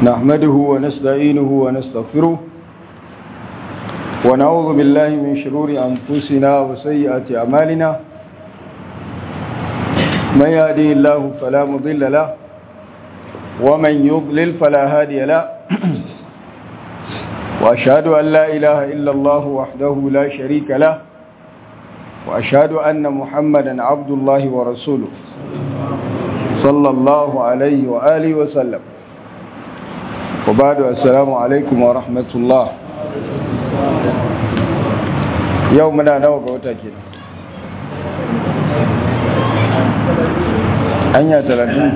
نحمده ونستعينه ونستغفره ونعوذ بالله من شرور أنفسنا وسيئات أعمالنا من يهدي الله فلا مضل له ومن يضلل فلا هادي له وأشهد أن لا إله إلا الله وحده لا شريك له وأشهد أن محمدا عبد الله ورسوله صلى الله عليه وآله وسلم وبعد السلام عليكم ورحمة الله يومنا نوغ وتاكين أنيا تلاتين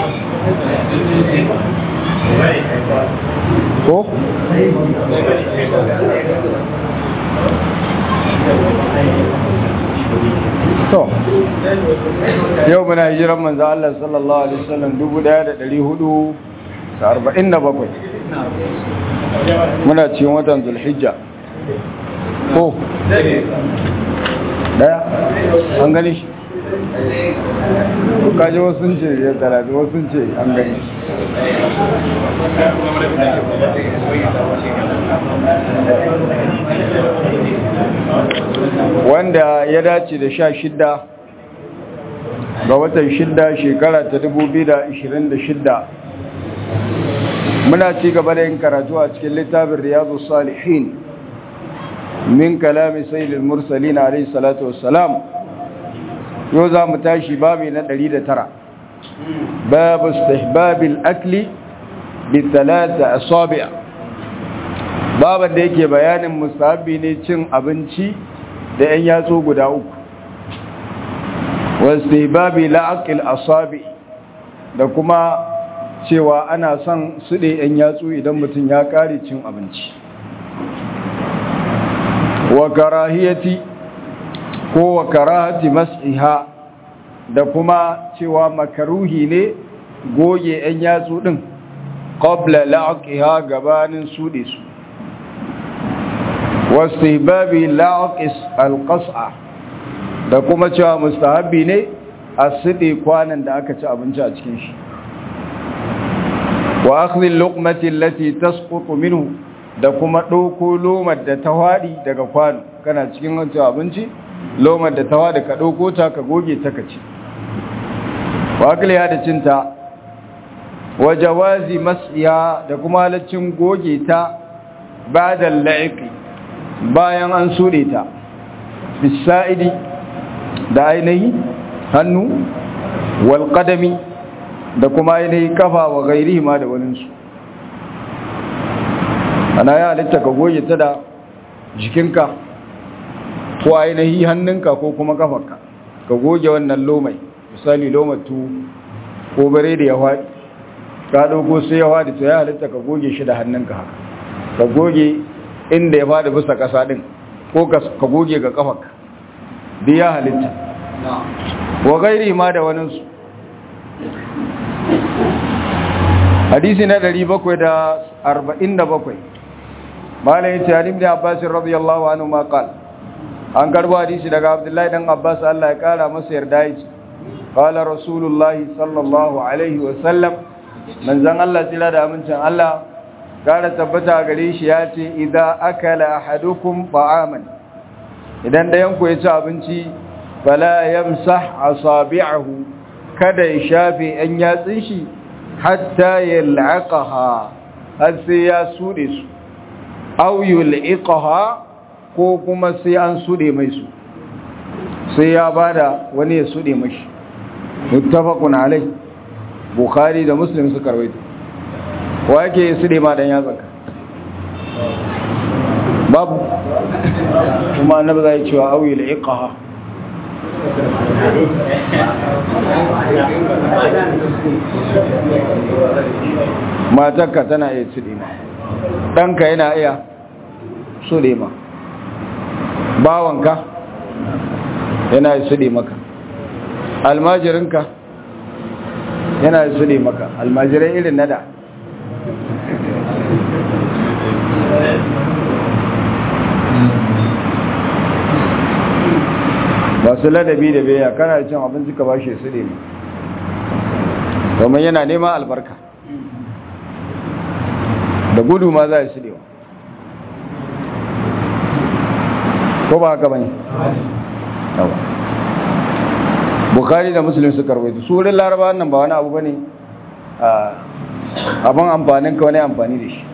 ko? to yau muna hijiran manzo Allah sallallahu alaihi wasallam 1447 muna cikin watan zulhijja ko daya an gani shi kaji wasu ce ya talabi wasu ce an gani wanda ya dace da sha shidda ga watan shidda shekara ta dubu biyu da ishirin da shidda muna ci gaba da yin karatu a cikin littafin riyadu salihin min kalami sayyidul mursalin alayhi salatu wassalam yau za mu tashi babi na 109 babu istihbabil akli bi talata asabi' baban da yake bayanin musahabi ne cin abinci da yan yatsu guda uku wa istihbabi la'aqil asabi' da kuma cewa ana son suɗe yan yatsu idan mutum ya kare cin abinci wa karahiyati ko wa karahati mas'iha da kuma cewa makaruhi ne goge ‘yan yatsu ɗin ƙobla la'aƙiha gabanin suɗe su wasu babi la'aƙis alƙasa da kuma cewa mustahabi ne a suɗe kwanan da aka ci abinci a cikin shi wa akhdhil luqmati allati tasqutu minhu da kuma ɗauko lomar da ta waɗi daga kwano kana cikin wancan abinci lomar da ta waɗi ka ɗauko ta ka goge ta ka ci wakiliya da cinta wa jawazi mas'iya da kuma halaccin goge ta ba da la'iƙi bayan an suɗe ta bisa'idi da ainihi hannu wal da kuma ainihi kafa wa gairi ma da waninsu ana ya halitta ka goge ta da jikinka ko ainihi hannunka ko kuma kafarka ka goge wannan lomai misali lomatu ko bare da ya faɗi ka ɗauko sai ya faɗi to ya halitta ka goge shi da hannunka haka ka goge inda ya faɗi bisa ƙasa ɗin ko ka goge ga kafarka duk ya halitta wa gairi ma da waninsu hadisi na 747 malai yace Ali ibn Abbas radiyallahu anhu ma qal an karbo hadisi daga Abdullahi dan Abbas Allah ya kara masa yarda yace qala rasulullah sallallahu alaihi wa sallam manzon Allah tsira da amincin Allah kara tabbata gare shi yace idza akala ahadukum ta'aman idan dayan ku ya ci abinci fala yamsah asabi'ahu kada ya shafe an yatsin shi hatta yal'aqaha har sai ya sude su aw yul'iqaha ko kuma sai an sude mai su sai ya bada wani ya sude mashi muttafaqun alai bukhari da muslim suka rawaito wa yake sude ma dan yatsanka babu kuma annabi zai cewa aw yul'iqaha matarka tana iya sude ma ɗanka yana iya suɗe ma bawanka yana iya suɗe maka almajirinka yana iya suɗe maka almajirai irin nada ba su ladabi da beya kana cin abinci ka ba shi suɗe ma domin yana neman albarka da gudu ma za a sudewa ko ba haka bane yawa bukhari da muslim suka rawaito su wurin laraba nan ba wani abu bane abin amfanin ka wani amfani da shi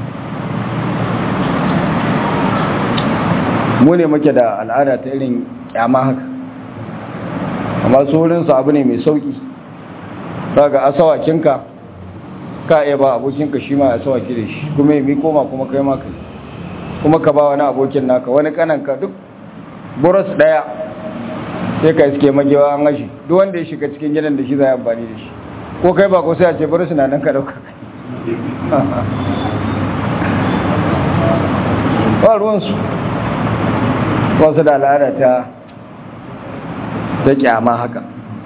mu ne muke da al'ada ta irin kyama haka amma su wurinsu abu ne mai sauki daga asawakinka ka iya ba abokinka shi ma asawaki da shi kuma yi koma kuma kai maka kuma ka ba wani abokin naka wani kananka duk buros daya sai ka iske magewa an gashi duk wanda ya shiga cikin gidan da shi zai amfani da shi ko kai ba ko sai a ce buros na nan ka dauka ba ruwansu wasu da al'ada ta ta kyama haka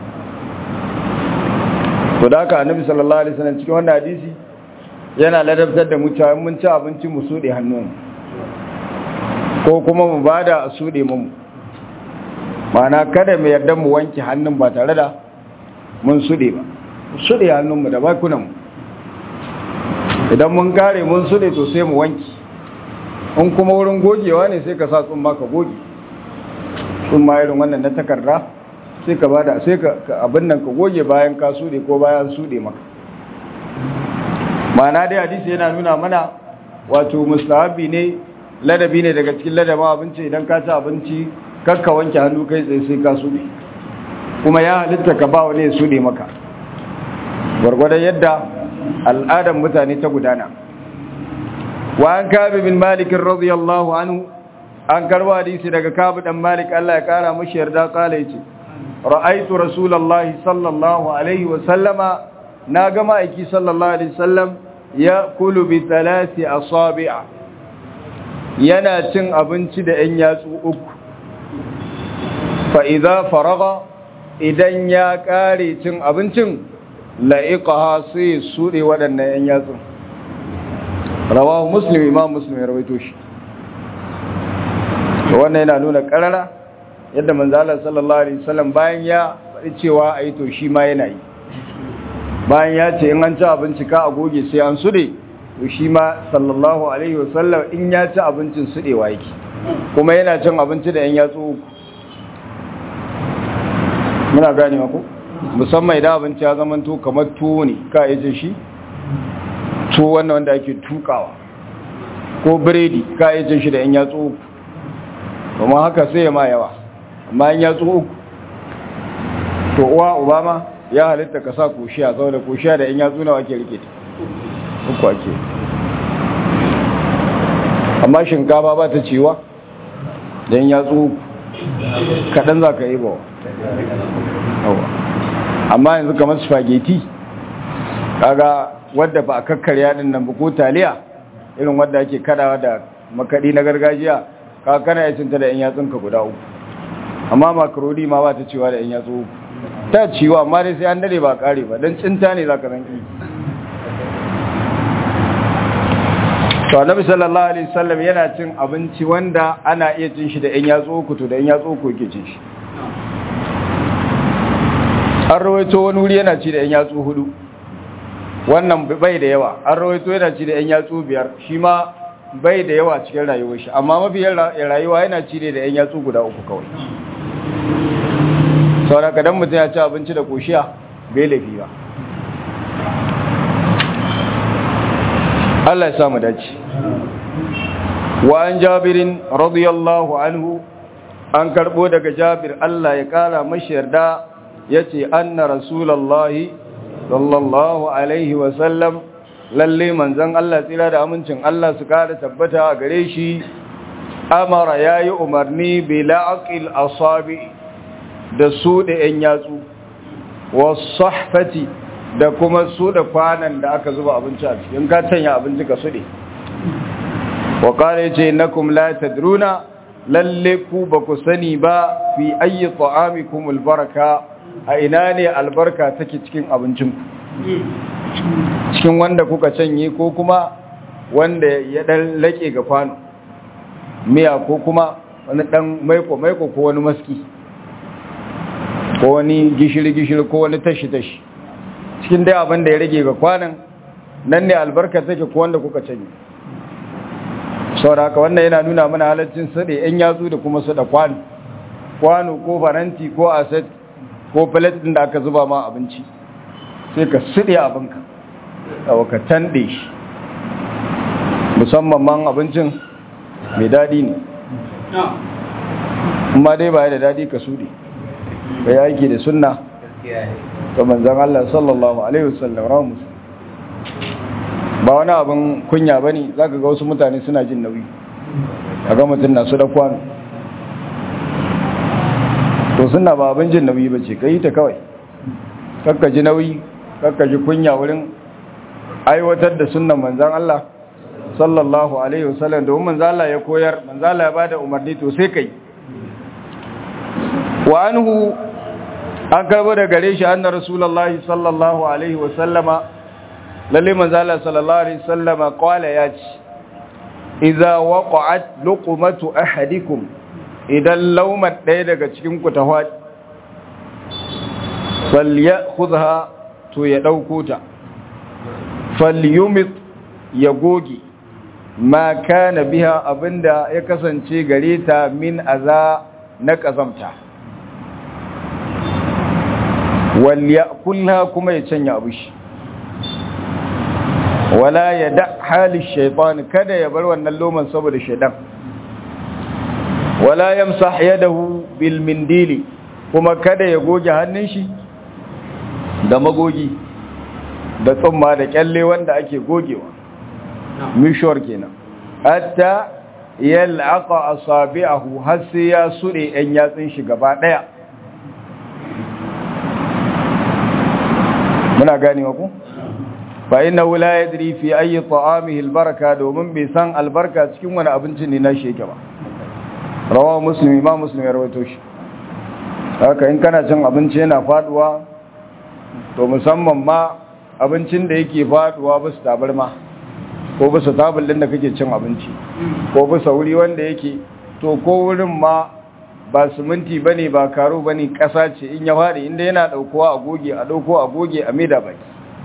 to da haka annabi sallallahu alaihi wasallam cikin wannan hadisi yana ladabtar da mu cewa mun ci abinci mu sude hannun ko kuma mu bada a sude mu ma'ana kada mu yarda mu wanke hannun ba tare da mun sude ba sude hannun mu da bakunan mu idan mun kare mun sude to sai mu wanke in kuma wurin gogewa ne sai ka sa tsumma ka goge tsumma irin wannan na takarda sai ka bada sai ka abin nan ka goge bayan ka sude ko bayan sude maka ma'ana dai hadisi yana nuna mana wato mustahabi ne ladabi ne daga cikin ladaba abinci idan ka ci abinci kakka wanke hannu kai tsaye sai ka sude kuma ya halitta ka ba wani ya sude maka gwargwadon yadda al'adar mutane ta gudana وعن كعب بن مالك رضي الله عنه an karba hadisi daga kabu dan malik Allah ya kara mushi yarda kala yace ra'aytu rasulullahi sallallahu alaihi wa sallama na ga ma'aiki sallallahu alaihi wasallam ya kulu bi thalathi asabi'a yana cin abinci da yan yatsu uku fa idza faraga idan ya kare cin abincin la'iqaha sai sude waɗannan yan yatsun rawahu muslim imam muslim ya rawaito shi wannan yana nuna karara yadda manzala sallallahu alaihi wasallam bayan ya faɗi cewa a yi to shi ma yana yi bayan ya ce in an ci abinci ka a goge sai an sude to shi ma sallallahu alaihi wasallam in ya ci abincin sudewa yake kuma yana cin abinci da yan yatsu uku muna gane ku musamman idan abinci ya zama to kamar tuwo ne ka yi shi tuwo wannan wanda ake tukawa ko biredi ka yi cin shi da yan yatsu uku kuma haka sai ya ma yawa amma yan yatsu uku to uwa obama ya halitta ka sa koshiya saboda koshiya da yan yatsu nawa ake rike ta uku ake amma shinkafa ba ta ciwa da yan yatsu uku kaɗan za ka yi ba amma yanzu kamar spaghetti kaga wadda ba a kakkarya din nan ba ko taliya irin wadda ake kadawa da makadi na gargajiya ka kana ya cinta da yan yatsun ka guda uku amma makaroni ma ba ta cewa da yan yatsu uku ta ciwa amma dai sai an dade ba kare ba dan cinta ne zaka zanki to annabi sallallahu alaihi wasallam yana cin abinci wanda ana iya cin shi da yan yatsu uku to da yan yatsu uku yake cin shi an rawaito wani wuri yana ci da yan yatsu hudu wannan bai da yawa an rawaito yana ci da yan yatsu biyar shi ma bai da yawa cikin rayuwar shi amma mafi rayuwa yana ci da yan yatsu guda uku kawai saboda kadan mutum ya ci abinci da koshiya bai laifi ba Allah ya samu dace wa an jabirin radiyallahu anhu an karbo daga jabir Allah ya kara mashi yarda yace anna rasulullahi sallallahu alaihi wasallam lalle manzon Allah tsira da amincin Allah su kara tabbata a gare shi amara yayi umarni bi la'aqil asabi da su da yan yatsu was-sahfati da kuma su da kwanan da aka zuba abinci a cikin ka tanya abinci ka sude wa qala yace innakum la tadruna lalle ku ba ku sani ba fi ayyi ta'amikum albaraka a ina ne albarka take cikin abincinku cikin wanda kuka canye ko kuma wanda ya dan lake ga kwano miya ko kuma wani dan maiko maiko ko wani maski ko wani gishiri gishiri ko wani tashi tashi cikin dai abin da ya rage ga kwanan nan ne albarka take ko wanda kuka canye saboda haka wannan yana nuna mana halaccin sade yan yatsu da kuma sada kwano kwano ko faranti ko aset ko plate din da aka zuba ma abinci sai ka sade abinka da ka tande shi musamman man abincin mai dadi ne amma dai ba da dadi ka sude ka yi aiki da sunna ta manzan Allah sallallahu Alaihi wasallam ramus ba wani abin kunya ba ne za ka ga wasu mutane suna jin nauyi a ga mutum na su da kwano to suna ba abin jin nauyi ba ce ka yi ta kawai kakka ji nauyi kakka ji kunya wurin aiwatar da sunan manzan Allah sallallahu Alaihi wasallam domin manzan Allah ya koyar manzan Allah ya ba da umarni to sai ka yi wa anhu an karbo da gare shi annar rasulullahi sallallahu alaihi wasallama lalle manzala sallallahu alaihi wasallama qala ya ce idza waqa'at luqmatu ahadikum idan laumat ɗaya daga cikin ku ta hwadi falyakhudha to ya dauko ta falyumit ya goge ma kana biha abinda ya kasance gare ta min aza na kazamta walyakulha kuma ya canya abu shi wala ya da halin shaitan kada ya bar wannan loman saboda shaidan wala yamsah yadahu bil mindili kuma kada ya goge hannun shi da magogi da tsumma da kyalle wanda ake gogewa mishor kenan hatta yal'aqa asabi'ahu har sai ya sude yan yatsun shi gaba daya muna ganewa ku fa innahu la yadri fi ayi ta'amihi albaraka domin bai san albarka cikin wani abinci ne na sheke ba rawahu muslim imam muslim ya rawaito shi haka in kana cin abinci yana faduwa to musamman ma abincin da yake faduwa ba su tabarma ko ba su tabul din da kake cin abinci ko ba wuri wanda yake to ko wurin ma ba siminti ba ne ba karo ba ne ƙasa ce in ya faɗi inda yana ɗaukowa a goge a ɗauko a goge a maida baki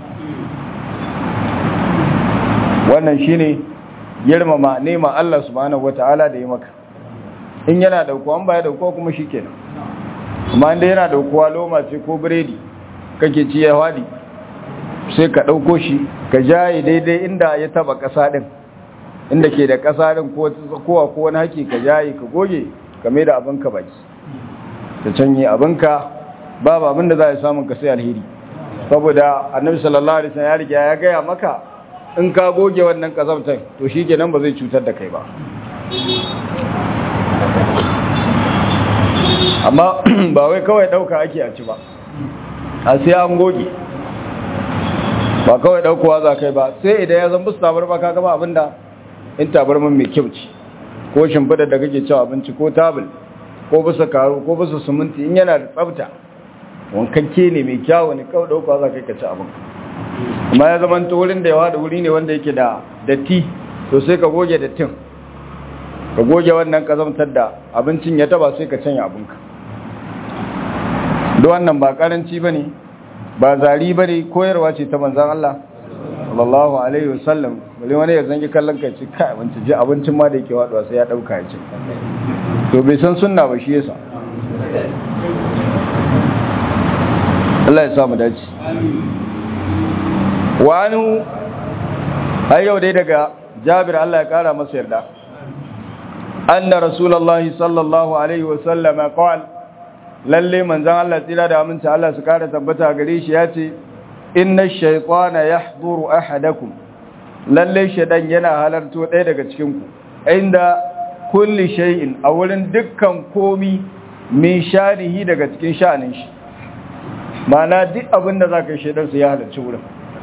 wannan shi ne girmama nema Allah subhanahu wata'ala da ya maka in yana ɗaukowa ba ya ɗaukowa kuma shi kenan kuma inda yana ɗaukowa loma ce ko biredi kake ci ya faɗi sai ka ɗauko shi ka jaye daidai inda ya taba ƙasa ɗin inda ke da ƙasa ɗin ko ko wani haki ka jaye ka goge game da abinka baki ta canye abinka babu abin da za a samun ka sai alheri saboda annabi sallallahu alaihi wasallam ya riga ya gaya maka in ka goge wannan kazamtar to shikenan ba zai cutar da kai ba amma ba wai kawai dauka ake a ci ba a sai an goge ba kawai daukowa za kai ba sai idan ya zan busu tabar ba ka gaba abinda in tabarman mai kyau ce ko shimfidar da kake cewa abinci ko tabul ko bisa karo ko bisa suminti in yana da tsafta wankakke ne mai kyawu ne kawai dauka za ka yi ka ci abin amma ya zama ta wurin da yawa da wuri ne wanda yake da datti to sai ka goge dattin ka goge wannan kazamtar da abincin ya taba sai ka canya abinka da wannan ba karanci ba ne ba zari ba ne koyarwa ce ta manzan Allah sallallahu alaihi wasallam bale wani ya zangi kallon kai ce kai abinci ji abincin ma da yake waduwa sai ya dauka ya ce to bai san sunna ba shi yasa Allah ya sa mu dace wani har yau dai daga Jabir Allah ya kara masa yarda anna rasulullahi sallallahu alaihi wasallam qala lalle manzon Allah tsira da aminci Allah su kara tabbata gare shi ya ce inna shaytana yahduru ahadakum lalle shaydan yana halarto ɗaya daga cikin ku inda kulli shay'in a wurin dukkan komi min shanihi daga cikin sha'anin shi mana duk abin da zaka shaydan su ya halarci wurin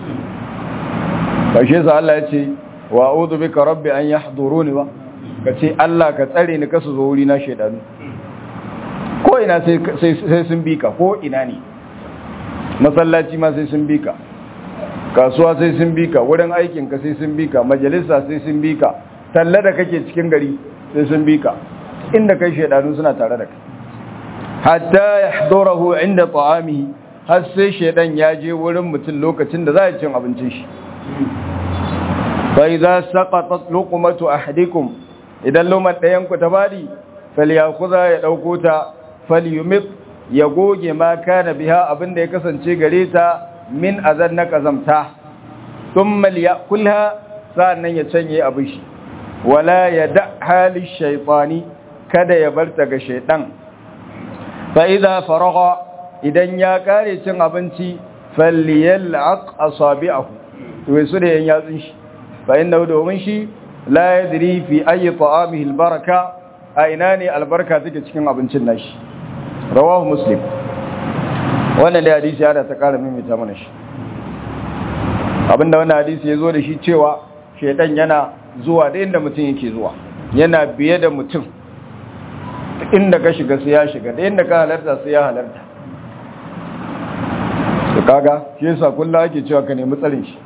kashe sa Allah ya ce wa a'udhu bika rabbi an yahduruni ba kace Allah ka tsare ni kasu zo wuri na shaydanu ko ina sai sai sun bika ko ina ne masallaci ma sai sun bika kasuwa sai sun bika wurin aikinka sai sun bika majalisa sai sun bika talla da kake cikin gari sai sun bika inda kai shaidanu suna tare da kai hatta yahdurahu inda ta'amihi har sai shaidan ya je wurin mutum lokacin da za ya cin abincin shi fa idza saqatat luqmatu ahadikum idan luman ɗayan ku ta badi falyakhudha ya dauko ta falyumit ya goge ma kana biha abinda ya kasance gare ta min azan na kazamta thumma liyakulha sa'annan ya canye abin shi wala yada hali shaytani kada ya bar ta ga shaytan fa idza faragha idan ya kare cin abinci falyal'aq asabi'ahu to su da yan yatsun shi fa inna domin shi la yadri fi ayi ta'amihi albaraka a ina ne albarka take cikin abincin nashi rawahu muslim wannan da hadisi yana ta kara mimita mana shi abinda wannan hadisi ya zo da shi cewa shedan yana zuwa da inda mutum yake zuwa yana biye da mutum inda ka shiga sai ya shiga da inda ka halarta sai ya halarta su kaga shi yasa kullum ake cewa ka nemi tsarin shi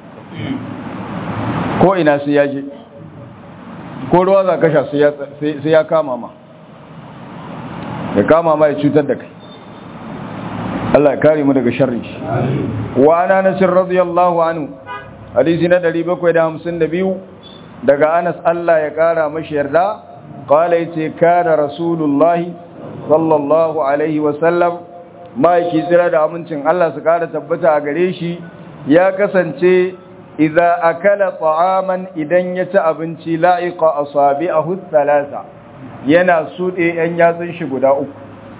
ko ina sai ya je ko ruwa za ka sha sai ya kama ma ya kama ma ya cutar da kai Allah ya kare mu daga sharri shi wa ana nasir radiyallahu anhu hadisi na 752 daga Anas Allah ya kara mashi yarda qala yace kana rasulullahi sallallahu alaihi wa sallam maiki tsira da amincin Allah su kara tabbata a gare shi ya kasance idza akala ta'aman idan ya ci abinci la'iqa asabi'ahu thalatha yana sude yan yatsun shi guda uku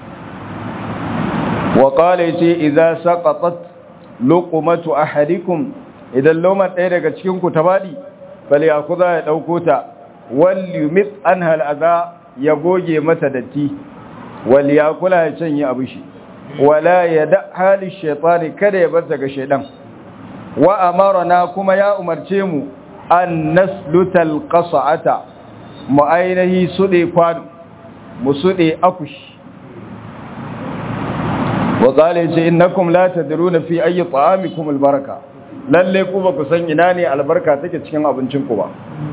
wa qala yace idza saqatat luqmatu ahadikum idan loma ɗaya daga cikin ku ta badi bale akuza ya dauko ta wal yumit anha al'adha ya goge mata datti wal yakula ya canye abushi wala yada hali shaytani kada ya bar daga shaydan wa amarna kuma ya umarce mu an naslutal qas'ata mu ainihi sude kwano mu sude akushi wa qala yace innakum la tadruna fi ayi ta'amikum albaraka lalle ku ba ku san ina ne albarka take cikin abincin ku ba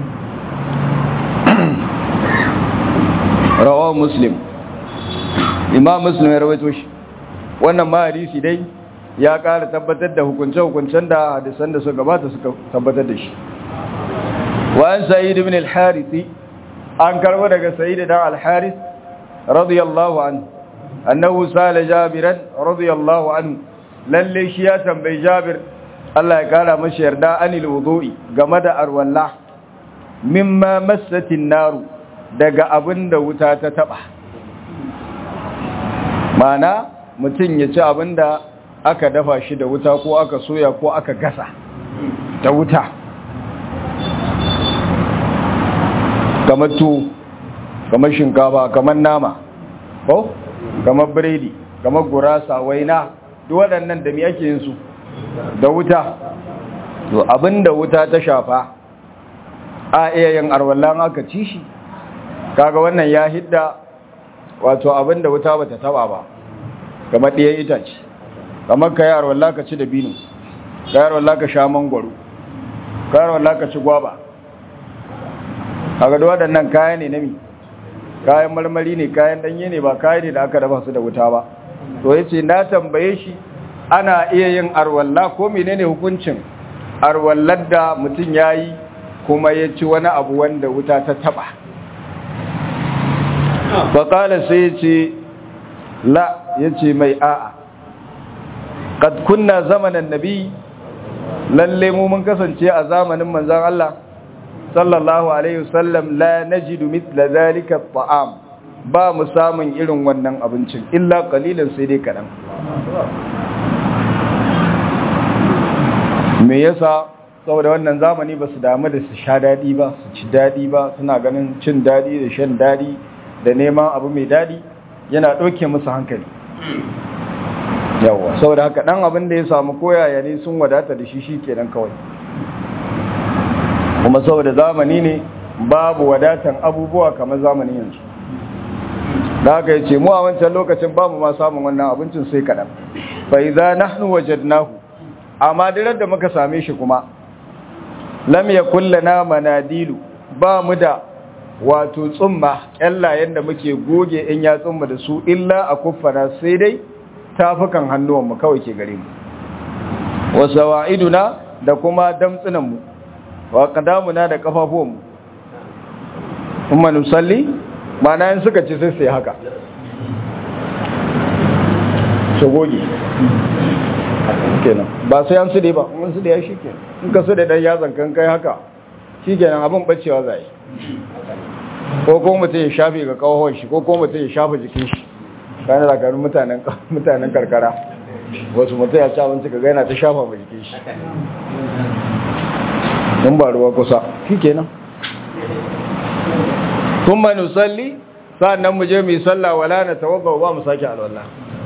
rawahu muslim imam muslim ya rawaito shi wannan ma hadisi dai ya ƙara tabbatar da hukunce-hukuncen da hadisan da suka gabata suka tabbatar da shi wa'an sa'id ibn al-harith an karbo daga sa'id dan al-harith radiyallahu anhu annahu sala jabiran radiyallahu anhu lalle shi ya tambayi jabir Allah ya kara mashi yarda anil wudu'i game da arwalla mimma massatin naru daga abinda wuta ta taba mana mutum ya ci abinda aka dafa shi da wuta ko aka soya ko aka gasa da wuta kamar tu kamar shinkafa kamar nama ko kamar biredi kamar gurasa waina duk waɗannan da me ake yin su da wuta to abinda wuta ta shafa a iya yin arwallan aka ci shi kaga wannan ya hidda wato abinda wuta bata taba ba kamar ɗiyan itace kamar ka yaro wallah ka ci da binu ka yaro wallah ka sha mangwaro ka yaro wallah ka ci gwaba a ga waɗannan kaya ne nami kayan marmari ne kayan ɗanye ne ba kayan ne da aka dafa su da wuta ba to ya ce na tambaye shi ana iya yin arwallah ko menene hukuncin arwallar da mutum ya yi kuma ya ci wani abu wanda wuta ta taba faƙala sai ya ce la ya ce mai a'a qad kunna zamanan nabi lalle mu mun kasance a zamanin manzon Allah sallallahu alaihi wasallam la najidu mithla zalika at'am ba mu samun irin wannan abincin illa qalilan sai dai kadan me yasa saboda wannan zamani ba su damu da su sha dadi ba su ci dadi ba suna ganin cin dadi da shan dadi da neman abu mai dadi yana ɗauke musu hankali yawa saboda haka dan abin da ya samu koyaya ne sun wadata da shi shi kenan kawai kuma saboda zamani ne babu wadatan abubuwa kamar zamanin yanzu da haka yace mu a wancan lokacin babu ma samun wannan abincin sai kadan fa idza nahnu wajadnahu amma dirar da muka same shi kuma lam yakul lana manadilu ba mu da wato tsumma kyallayen da muke goge in ya tsumma da su illa a kuffana sai dai tafukan hannuwanmu kawai ke gare mu wasu wa'iduna da kuma damtsunan mu wa qadamuna da kafafuwan mu kuma nusalli ma'ana in suka ci sai sai haka su goge kenan ba sai an su dai ba mun su da ya shi kenan in ka su da dan yatsan kan kai haka shi kenan abin bacewa zai ko ko mutum ya shafe ga kawahon shi ko ko mutum ya shafa jikin shi kayan da karin mutanen karkara wasu mutum ya ci abinci ka gaina ta shafa ma jikin shi in ba ruwa kusa shi kenan kun ma nusalli sa'annan mu je mu yi sallah wala na tawabba ba mu sake alwala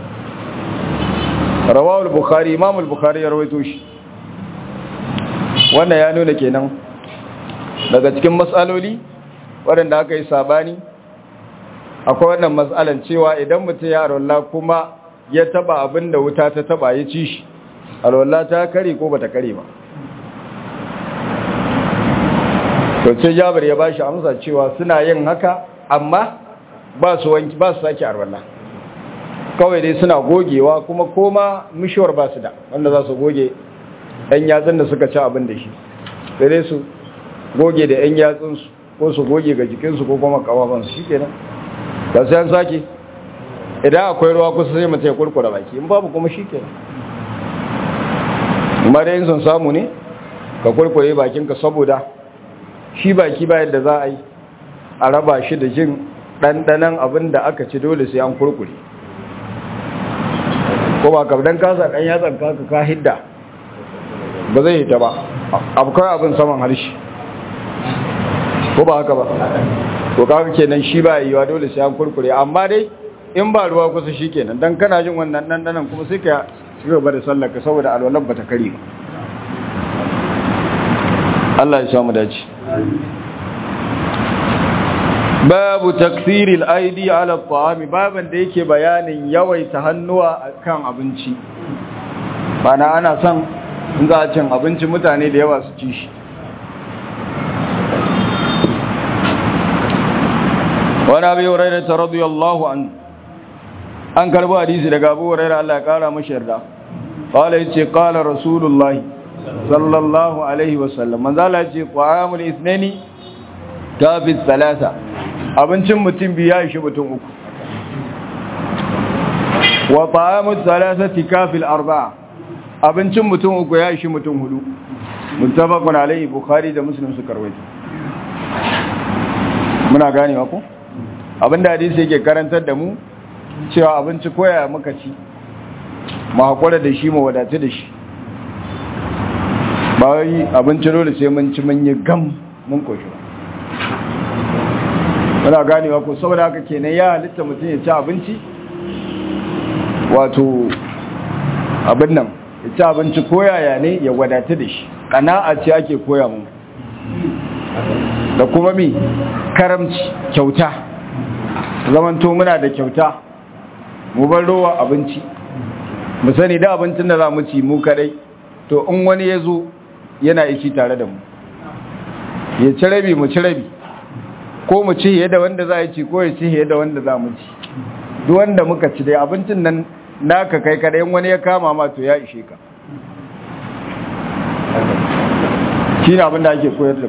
rawawul bukhari imamul bukhari ya rawaito shi wannan ya nuna kenan daga cikin matsaloli waɗanda aka yi sabani akwai wannan matsalan cewa idan mutum ya alwala kuma ya taba abin da wuta ta taba ya ci shi alwala ta kare ko bata kare ba to ce jabir ya bashi amsa cewa suna yin haka amma ba su wanki ba su sake alwala kawai dai suna gogewa kuma koma mishiwar ba su da wanda za su goge ɗan yatsun da suka ci abin da shi sai dai su goge da ‘yan yatsunsu ko su goge ga jikinsu ko kuma kawabansu shi kenan ba sai an sake idan akwai ruwa kusa sai mutum ya kurkura baki in babu kuma shi kenan amma da yin son samu ne ka kurkure bakinka saboda shi baki ba yadda za a yi a raba shi da jin ɗanɗanan abin da aka ci dole sai an kurkure ko ba kabdan kasa ɗan yatsan kaka ka hidda ba zai hita ba akwai abin saman harshe ko ba haka ba to kaga kenan shi ba yiwa dole sai an kurkure amma dai in ba ruwa kusa shikenan dan kana jin wannan dan dan kuma sai ka ci gaba da sallar ka saboda alwalan bata kare ba Allah ya samu dace babu taksiril aidi ala ta'ami baban da yake bayanin yawaita hannuwa kan abinci bana ana son in za a cin abinci mutane da yawa su ci shi wani abu yau raina ta radiyallahu an an karbi hadisi daga abu raina Allah ya kara mashi yarda kala yace kala rasulullahi sallallahu alaihi wasallam manzala yace qamul isnani tafi salasa abincin mutum biyu ya ishi mutum uku wa ta'amut salasati kafil arba'a abincin mutum uku ya ishi mutum hudu muttafaqun alaihi bukhari da muslim suka rawaito muna ganewa ko abinda hadisi yake karantar da mu cewa abinci koya muka ci mu hakura da shi mu wadatu da shi ba wai abinci dole sai mun ci mun yi gam mun koshi muna ganewa ko saboda haka kenan ya halitta mutum ya ci abinci wato abin nan ya ci abinci koyaya ne ya wadatu da shi ƙana'a ce ake koya mu da kuma mi karamci kyauta zamanto muna da kyauta mu bar rowa abinci mu sani da abincin da za mu ci mu kadai to in wani ya zo yana ici tare da mu ya ci rabi mu ci rabi ko mu ci yadda wanda za a ci ko ya ci yadda wanda za mu ci duk wanda muka ci dai abincin nan naka kai kadai in wani ya kama ma to ya ishe ka shi ne abin da ake koyar da mu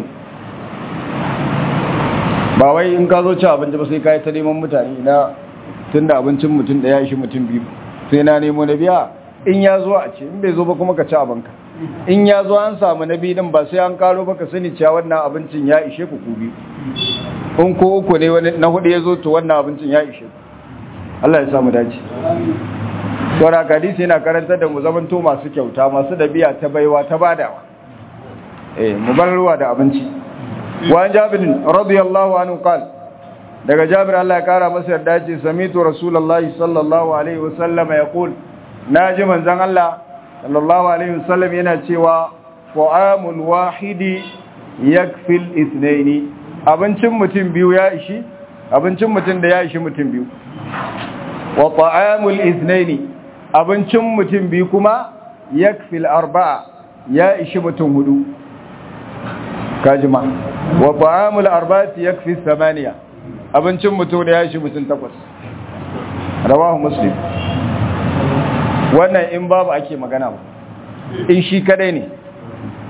ba wai in ka zo ci abinci ba sai ka yi ta neman mutane na tun da abincin mutum da ya ishi mutum biyu sai na nemo na biya in ya zo a ce in bai zo ba kuma ka ci abinka in ya zo an samu na biyu din ba sai an karo ba ka sani cewa wannan abincin ya ishe ku ku biyu in ko uku ne wani na hudu ya zo to wannan abincin ya ishe ku Allah ya samu dace saura hadisi yana karantar da mu zamanto masu kyauta masu dabi'a ta baiwa ta badawa eh mu bar ruwa da abinci wa jabir radiyallahu anhu qal daga jabir Allah ya kara masa yarda ce samitu rasulullahi sallallahu alaihi wasallam yaqul naji manzon Allah sallallahu alaihi wasallam yana cewa qa'amul wahidi yakfil ithnaini abincin mutum biyu ya ishi abincin mutum da ya ishi mutum biyu wa ta'amul ithnaini abincin mutum biyu kuma yakfil arba'a ya ishi mutum hudu kajima wa ta'amul arba'ati yakfi thamaniya abincin mutum da ya ishi mutum takwas rawahu muslim wannan in babu ake magana ba in shi kadai ne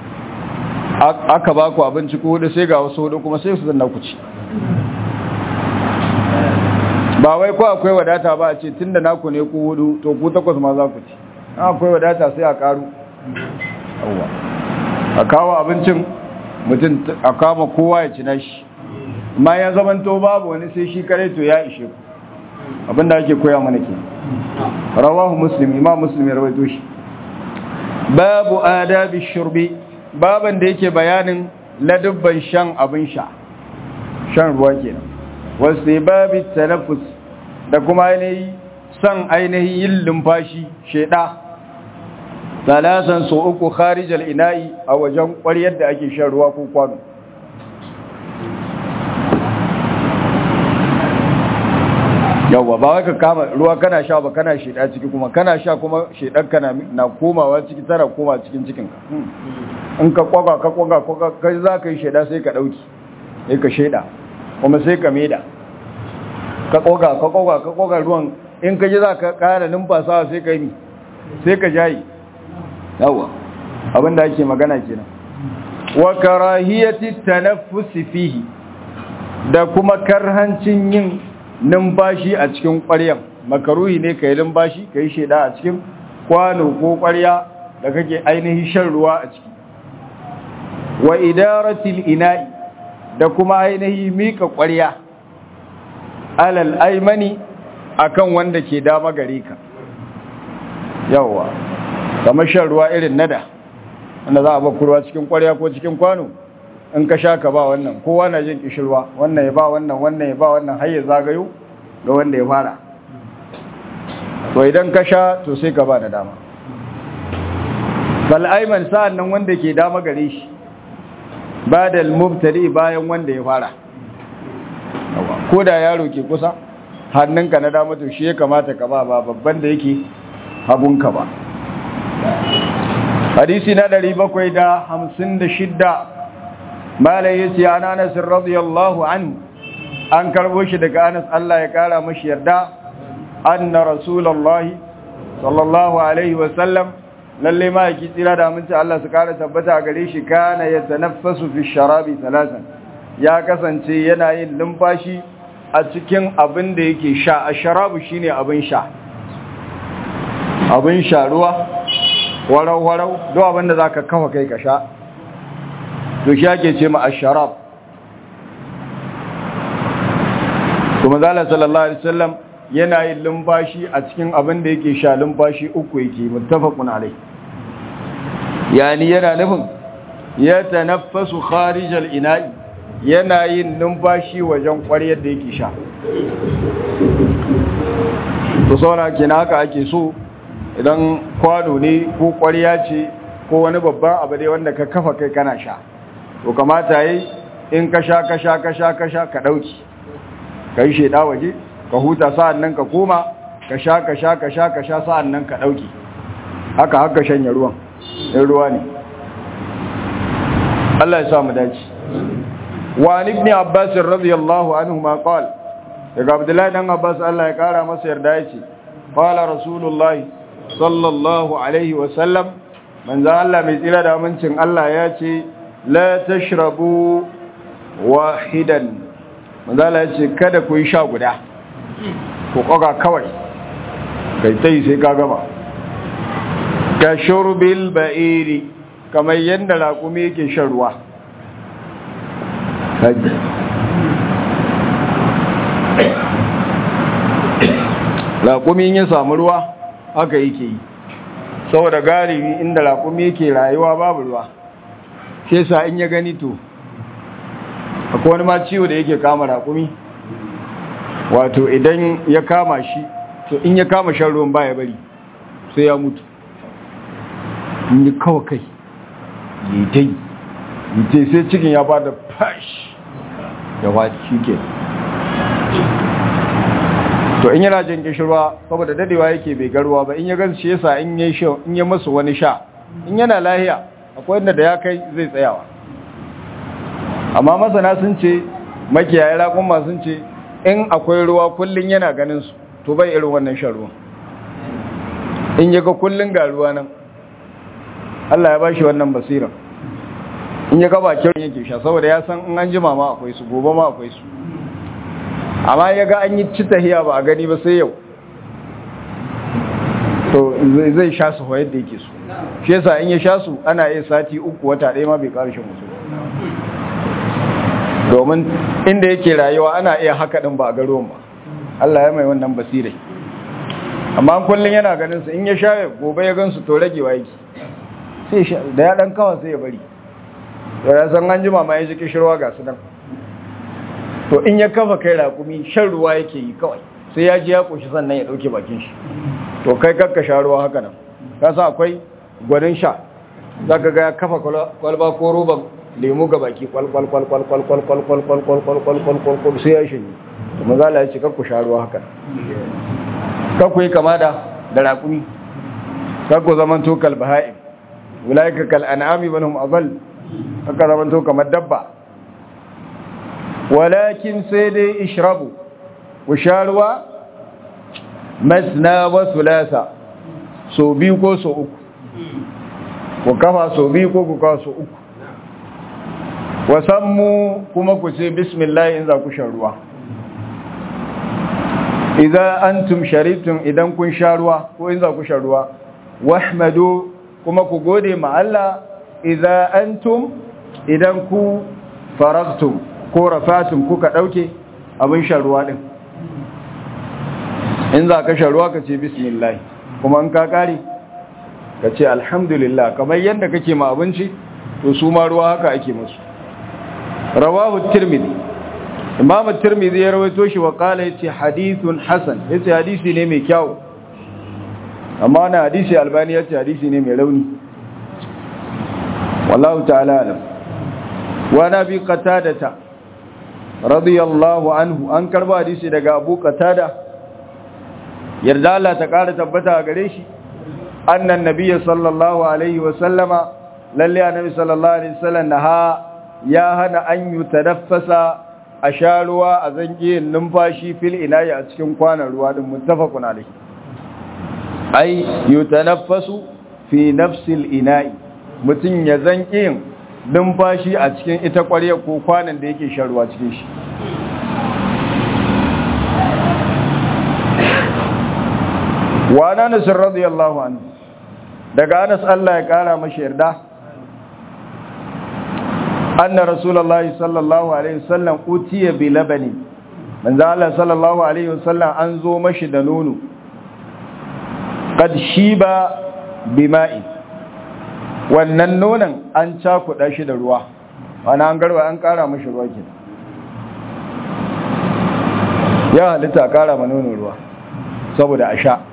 aka ba ku abinci ko hudu sai ga wasu hudu kuma sai su zanna ku ci ba wai ko akwai wadata ba a ce tun da naku ne ku hudu to ku takwas ma za ku ci akwai wadata sai a karu a kawo abincin mutum a kama kowa ya ci nashi ma ya zamanto babu wani sai shi kare to ya ishe ku abinda ake koya mana ke rawahu muslim imam muslim ya rawaito shi babu adabi shurbi baban da yake bayanin ladubban shan abin sha shan ruwa kenan wasu babi tanaffus da kuma ainihi san ainihin yin lumfashi sheda talasan so uku kharijal ina'i a wajen ƙwaryar da ake shan ruwa ko kwano yawwa ba wai ka kama ruwa kana sha ba kana sheda ciki kuma kana sha kuma shedan kana na komawa ciki tara koma cikin cikinka in ka kwaga ka kwaga kwaga kai za ka yi sheda sai ka dauki sai ka sheda kuma sai ka meda ka kwaga ka kwaga ka kwaga ruwan in ka ji za ka kara numfasawa sai ka yi sai ka jayi yawa abinda ake magana kenan wa karahiyati tanaffus fihi da kuma karhancin yin numfashi a cikin ƙwaryan makaruhi ne ka yi numfashi ka yi sheda a cikin kwano ko ƙwarya da kake ainihin shan ruwa a ciki wa idaratil ina'i da kuma ainihi mika ƙwarya alal aimani akan wanda ke dama gare ka yawa kamar shan ruwa irin nada wanda za a ba ruwa cikin ƙwarya ko cikin kwano in ka sha ka ba wannan kowa na jin kishirwa wannan ya ba wannan wannan ya ba wannan har ya zagayo ga wanda ya fara to idan ka sha to sai ka ba da dama bal aiman sa'an nan wanda ke dama gare shi ba da mubtadi bayan wanda ya fara ko da yaro ke kusa hannunka na dama to shi ya kamata ka ba ba babban da yake hagunka ba hadisi na 756 malai yace ana Anas radiyallahu anhu an karbo shi daga Anas Allah ya kara mashi yarda anna rasulullahi sallallahu alaihi wa sallam lalle ma yake tsira da aminci Allah su kara tabbata gare shi kana yatanaffasu fi sharabi talatan ya kasance yana yin lumfashi a cikin abin da yake sha a sharabu shine abin sha abin sha ruwa warau warau duk abin da zaka kafa kai ka sha to shi ake ce ma asharab kuma zala sallallahu alaihi wasallam yana yin lumfashi a cikin abin da yake sha lumfashi uku yake muttafaqun alai yani yana nufin ya tanaffasu kharijal ina'i yana yin numfashi wajen ƙwaryar da yake sha to sauna kina haka ake so idan kwano ne ko ƙwarya ce ko wani babban abu dai wanda ka kafa kai kana sha to kamata yi in ka sha ka sha ka sha ka sha ka ɗauki ka yi shaida waje ka huta sa'an nan ka koma ka sha ka sha ka sha ka sha sa'an nan ka ɗauki haka haka shanya ruwan in ruwa ne Allah ya sa mu dace wa ibn Abbas radiyallahu anhu ma qala daga Abdullahi dan Abbas Allah ya kara masa yarda yace qala rasulullahi sallallahu alaihi wa sallam manzo Allah mai tsira da amincin Allah ya ce la tashrabu wahidan manzo Allah ya ce kada ku yi sha guda ku koga kawai kai tai sai ka gama ka shurbil ba'iri kamar yadda raƙumi yake shan ruwa haji raƙumi ya samu ruwa haka yake yi saboda galibi inda raƙumi yake rayuwa babu ruwa sai sa in ya gani to akwai wani ma ciwo da yake kama raƙumi wato idan ya kama shi to in ya kama shan ruwan baya bari sai ya mutu in yi kawo kai yi dai yi sai cikin ya bada fash da wadi shi ke to in yana jin kishirwa saboda dadewa yake bai garuwa ba in ya gan shi yasa in yi sha in yi masu wani sha in yana lahiya akwai inda da ya kai zai tsayawa amma masana sun ce makiyaye raƙumma sun ce in akwai ruwa kullum yana ganin su to bai irin wannan shan ruwan in yaga kullum ga ruwa nan Allah ya bashi wannan basira in ya gaba kyau yake sha saboda ya san in an jima ma akwai su gobe ma akwai su amma ya ga an yi ci tahiya ba a gani ba sai yau to zai sha su yadda yake su shi yasa in ya sha su ana iya sati uku wata ɗaya ma bai ƙara shan musu domin inda yake rayuwa ana iya haka ɗin ba a garo ba Allah ya mai wannan basirai amma kullum yana ganin su in ya sha gobe ya gansu to ragewa yake sai sha da ya ɗan kawa sai ya bari to ya san an jima ma ya ji kishirwa ga su nan to in ya kafa kai raƙumi shan ruwa yake yi kawai sai ya ji ya ƙoshi sannan ya ɗauke bakin shi to kai kakka sha ruwa haka nan ka sa akwai gwanin sha za ka ga ya kafa kwalba ko roban lemu ga baki kwalkwalkwalkwalkwalkwalkwalkwalkwalkwalkwalkwal sai ya shi to mazala ya ce kakku sha ruwa haka kakku yi kama da da raƙumi kakku zaman to kalbaha'im wulaika kal an'ami banhum adall kakka zaman to kamar dabba walakin sai dai ishrabu ku sha ruwa masna wa sulasa so biyu ko so uku ku kafa so biyu ko ku kafa so uku wasammu kuma ku ce bismillah in za ku sha ruwa idan antum sharibtum idan kun sha ruwa ko in za ku sha ruwa wahmadu kuma ku gode ma Allah idan antum idan ku faragtum ko rafatum kuka dauke abin shan ruwa din in za ka shan ruwa ka ce bismillah kuma in ka kare ka ce alhamdulillah kamar yadda kake ma abinci to su ma ruwa haka ake musu rawahu tirmidhi imam tirmidhi ya rawaito shi wa qala yace hadithun hasan yace hadisi ne mai kyau amma na hadisi albani yace hadisi ne mai rauni wallahu ta'ala alam wa nabi qatadata radiyallahu anhu an karba hadisi daga abu qatada yarda Allah ta kara tabbata gare shi annan nabiyyi sallallahu alaihi wa sallama lalle annabi sallallahu alaihi wasallam naha ya hana an yutadaffasa a sha ruwa a zange numfashi fil inayi a cikin kwanan ruwa din muttafaqun alaihi ai yutanaffasu fi nafsil ina'i mutun ya zanke numfashi a cikin ita ƙwarya ko kwanan da yake shan ruwa cikin shi wa anas radiyallahu anhu daga anas Allah ya kara mashi yarda anna rasulullahi sallallahu alaihi wasallam utiya bi labani manzo Allah sallallahu alaihi wasallam an zo mashi da nono qad shiba bima'i wannan nonon an cakuɗa shi da ruwa wani an garba an ƙara mashi ruwa ke ya halitta a ƙara ma nono ruwa saboda a sha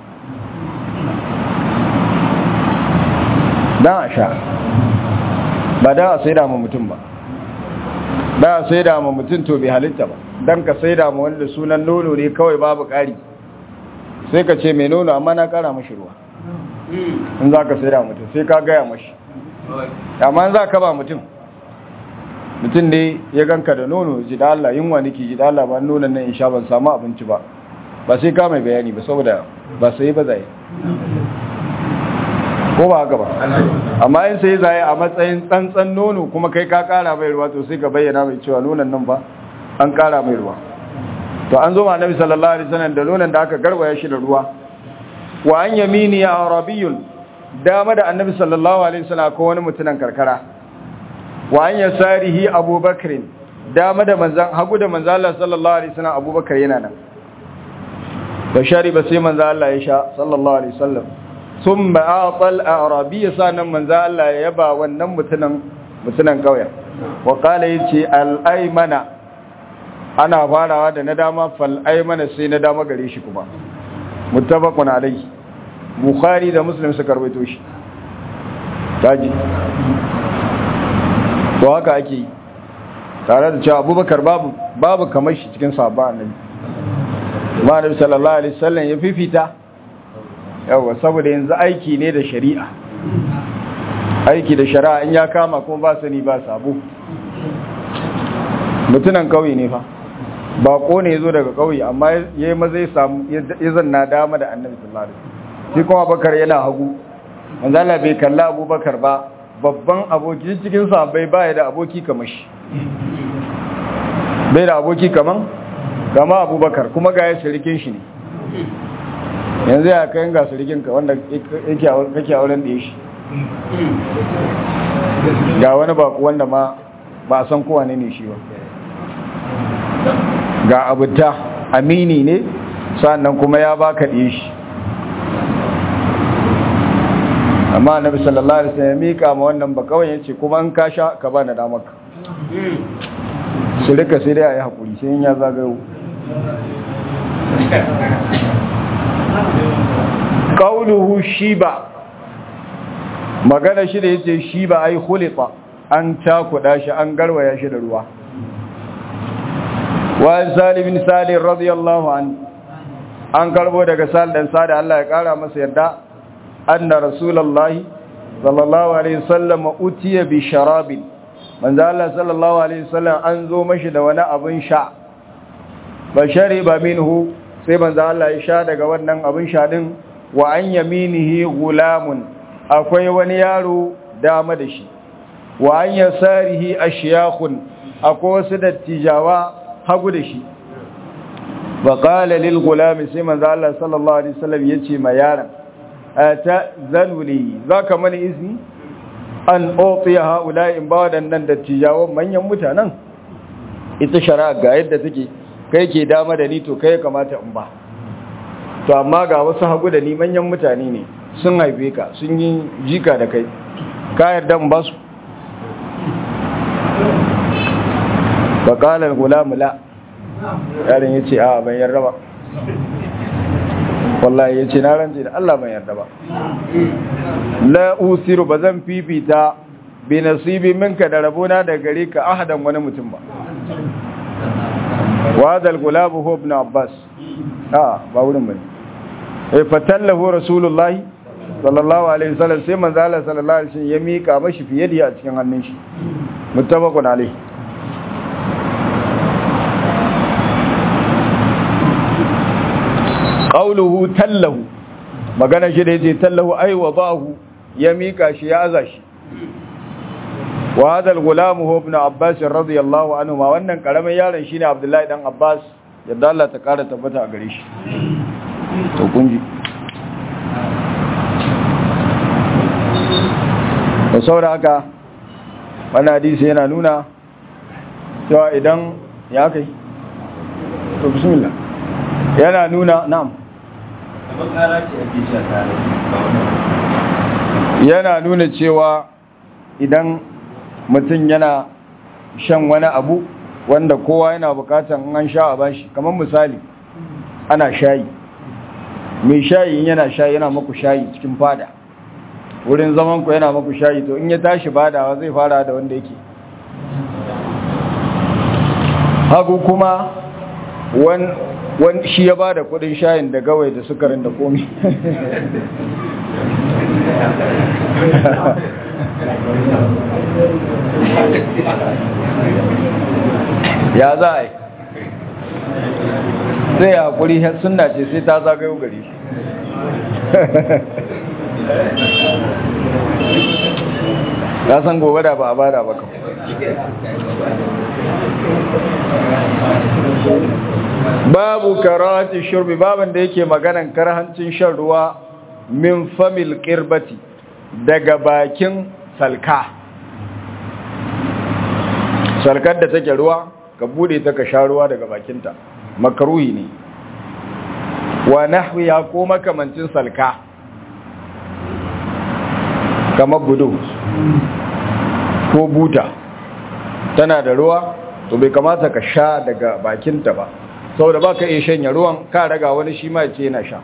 don a sha ba da a sai ma mutum ba da a sai ma mutum to bai halitta ba don ka sai ma wanda sunan nono ne kawai babu ƙari sai ka ce mai nono amma na ƙara mashi ruwa in za ka sai da mutum sai ka gaya mashi amma za ka ba mutum mutum ne ya ganka da nono ji da Allah yunwa nake ji da Allah ba nonon nan in sha ban samu abinci ba ba sai ka mai bayani ba saboda ba sai ba zai ko ba haka ba amma in sai zai a matsayin tsantsan nono kuma kai ka kara mai ruwa to sai ka bayyana mai cewa nonon nan ba an kara mai ruwa to an zo ma annabi sallallahu alaihi wasallam da nonon da aka garbaya shi da ruwa wa an yamini ya arabiyun dama da annabi sallallahu alaihi wasallam ko wani mutunan karkara wa an yasarihi abubakar dama da manzan hagu da manzan Allah sallallahu alaihi wasallam abubakar yana nan da shariba sai manzan Allah ya sha sallallahu alaihi wasallam thumma atal arabiy sanan manzan Allah ya yaba wannan mutunan mutunan kauyen wa qala yace al aymana ana farawa da na dama fal aymana sai na dama gare shi kuma muttafaqun alayhi bukhari da muslim suka rawaito shi taji to haka ake yi tare da cewa abubakar babu babu kamar shi cikin sahabba annabi ma annabi sallallahu alaihi wasallam ya fifita yawa saboda yanzu aiki ne da shari'a aiki da shari'a in ya kama kuma ba sani ba sabo mutunan kauye ne fa bako ne zo daga kauye amma yayi maza ya samu ya zanna dama da annabi sallallahu alaihi wasallam shi kuma bakar yana hagu manzo Allah bai kalla abubakar ba babban aboki cikin sahabbai baya da aboki kamar shi bai da aboki kaman kama abubakar kuma ga ya shirikin shi ne yanzu ya kayan ga shirikinka wanda kake auren da ya shi ga wani baku wanda ma ba san kowa ne ne shi ba ga abuta amini ne sannan kuma ya baka ɗaya shi amma annabi sallallahu alaihi wasallam ya mika ma wannan ba kawai yace kuma an ka sha ka bani da maka su rika sai dai ayi hakuri sai in ya zagayo qauluhu shiba magana shi da yace shiba ai khulita an takuda shi an garwaya shi da ruwa wa salim bin salim radiyallahu anhu an karbo daga sal dan sada Allah ya kara masa yarda anna rasulullahi sallallahu alaihi wasallam utiya bi sharabin manzo Allah sallallahu alaihi wasallam an zo mashi da wani abin sha ba shariba minhu sai manzo Allah ya sha daga wannan abin sha din wa an yaminihi gulamun akwai wani yaro dama da shi wa an yasarihi ashyakhun akwai wasu dattijawa hagu da shi wa qala lil gulam sai manzo Allah sallallahu alaihi wasallam yace ma yaron ata zanuli zaka mani izini an otiya haula in ba waɗannan dattijawan manyan mutanen ita shari'a ga yadda take kai ke dama da ni to kai kamata in ba to amma ga wasu hagu da ni manyan mutane ne sun haife ka sun yi jika da kai ka yarda in ba su bakalar gulamu la yaron ya ce a ban yarda ba wallahi ya ce na rance da Allah ban yarda ba la usiru ba zan fifita bi nasibi minka da rabona da gare ka ahadan wani mutum ba wa hadal gulabu hu ibn abbas a ba wurin bane eh fatallahu rasulullahi sallallahu alaihi wasallam sai manzo Allah sallallahu alaihi wasallam ya mika mashi fiye da a cikin hannun shi muttafaqun alaihi qawluhu tallahu magana shi da yace tallahu ay wadahu ya mika shi ya aza shi wa hadha al-gulam huwa ibn abbas radiyallahu anhu ma wannan karamin yaron shine abdullahi dan abbas yadda Allah ta kara tabbata a gare shi to kunji da saboda haka wannan hadisi yana nuna cewa idan ya kai to bismillah yana nuna na'am yana nuna cewa idan mutum yana shan wani abu wanda kowa yana bukatan an sha a bashi kamar misali ana shayi mai shayi yana shayi yana maku shayi cikin fada wurin zaman ku yana maku shayi to in ya tashi badawa zai fara da wanda yake hagu kuma wani shi ya ba da kudin shayin da gawai da sukarin da komi ya za a yi sai ya haƙuri suna ce sai ta zagayo gari ya san gobe da ba a bada ba kan babu karati shurbi baban da yake maganan karhancin shan ruwa min famil qirbati daga bakin salka salkar da take ruwa ka bude ta ka sha ruwa daga bakinta makaruhi ne wa nahwiya ko makamancin salka kamar budu ko buta tana da ruwa to bai kamata ka sha daga bakinta ba saboda ba ka iya shanya ruwan ka raga wani shi ma ce yana sha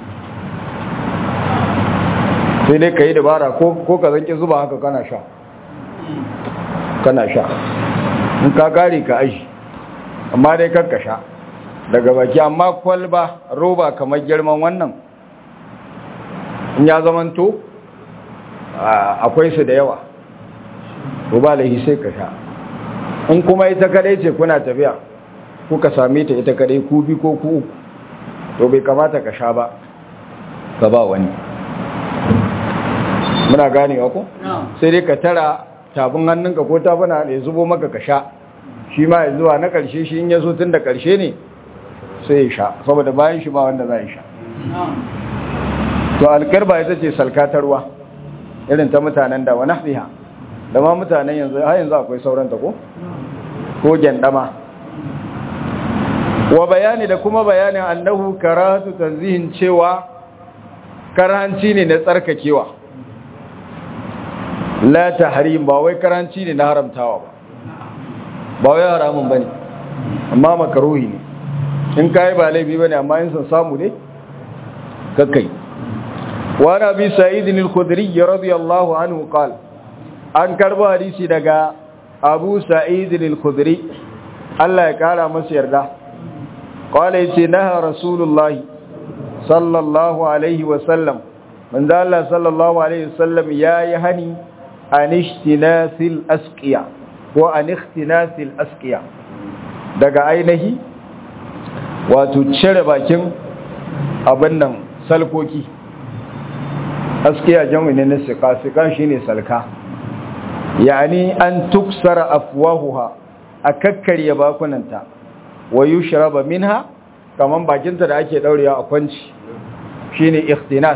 sai dai ka yi dabara ko ka zanki zuba haka kana sha kana sha in ka kare ka aji amma dai kakka sha daga baki amma kwalba roba kamar girman wannan in ya zamanto akwai su da yawa roba laihi sai ka sha in kuma ita kadai ce kuna tafiya kuka same ta ita kadai ku bi ko ku uku to bai kamata ka sha ba ka ba wani muna ganewa ko sai dai ka tara tabin hannunka ko tabuna ya zubo maka ka sha shi ma ya zuwa na ƙarshe shi in ya zo tun da ƙarshe ne sai ya sha saboda bayan shi ba wanda za ya sha to alƙarba ita ce salkatarwa irin ta mutanen da wani haɗiha da ma mutanen yanzu har yanzu akwai sauranta ko ko gyandama wa bayani da kuma bayanin annahu karatu tanzihin cewa karanci ne na tsarkakewa la tahrim ba wai karanci ne na haramtawa ba ba wai haramun bane amma makaruhi ne in kai ba laifi bane amma in san samu ne kakkai wa nabi sa'id al-khudri radiyallahu anhu qala an karbo hadisi daga abu sa'id al-khudri Allah ya kara masa yarda qala yace naha rasulullahi sallallahu alaihi wa sallam manzo Allah sallallahu alaihi wa sallam yayi hani an ishtinasil asqiya ko an ikhtinasil asqiya daga ainihi wato cire bakin abin nan salkoki askiya jami'in na sika sika shine salka yani an tuksara afwahuha a kakkarya bakunanta wa yushraba minha kaman bakinta da ake daurewa a kwanci shine ikhtinas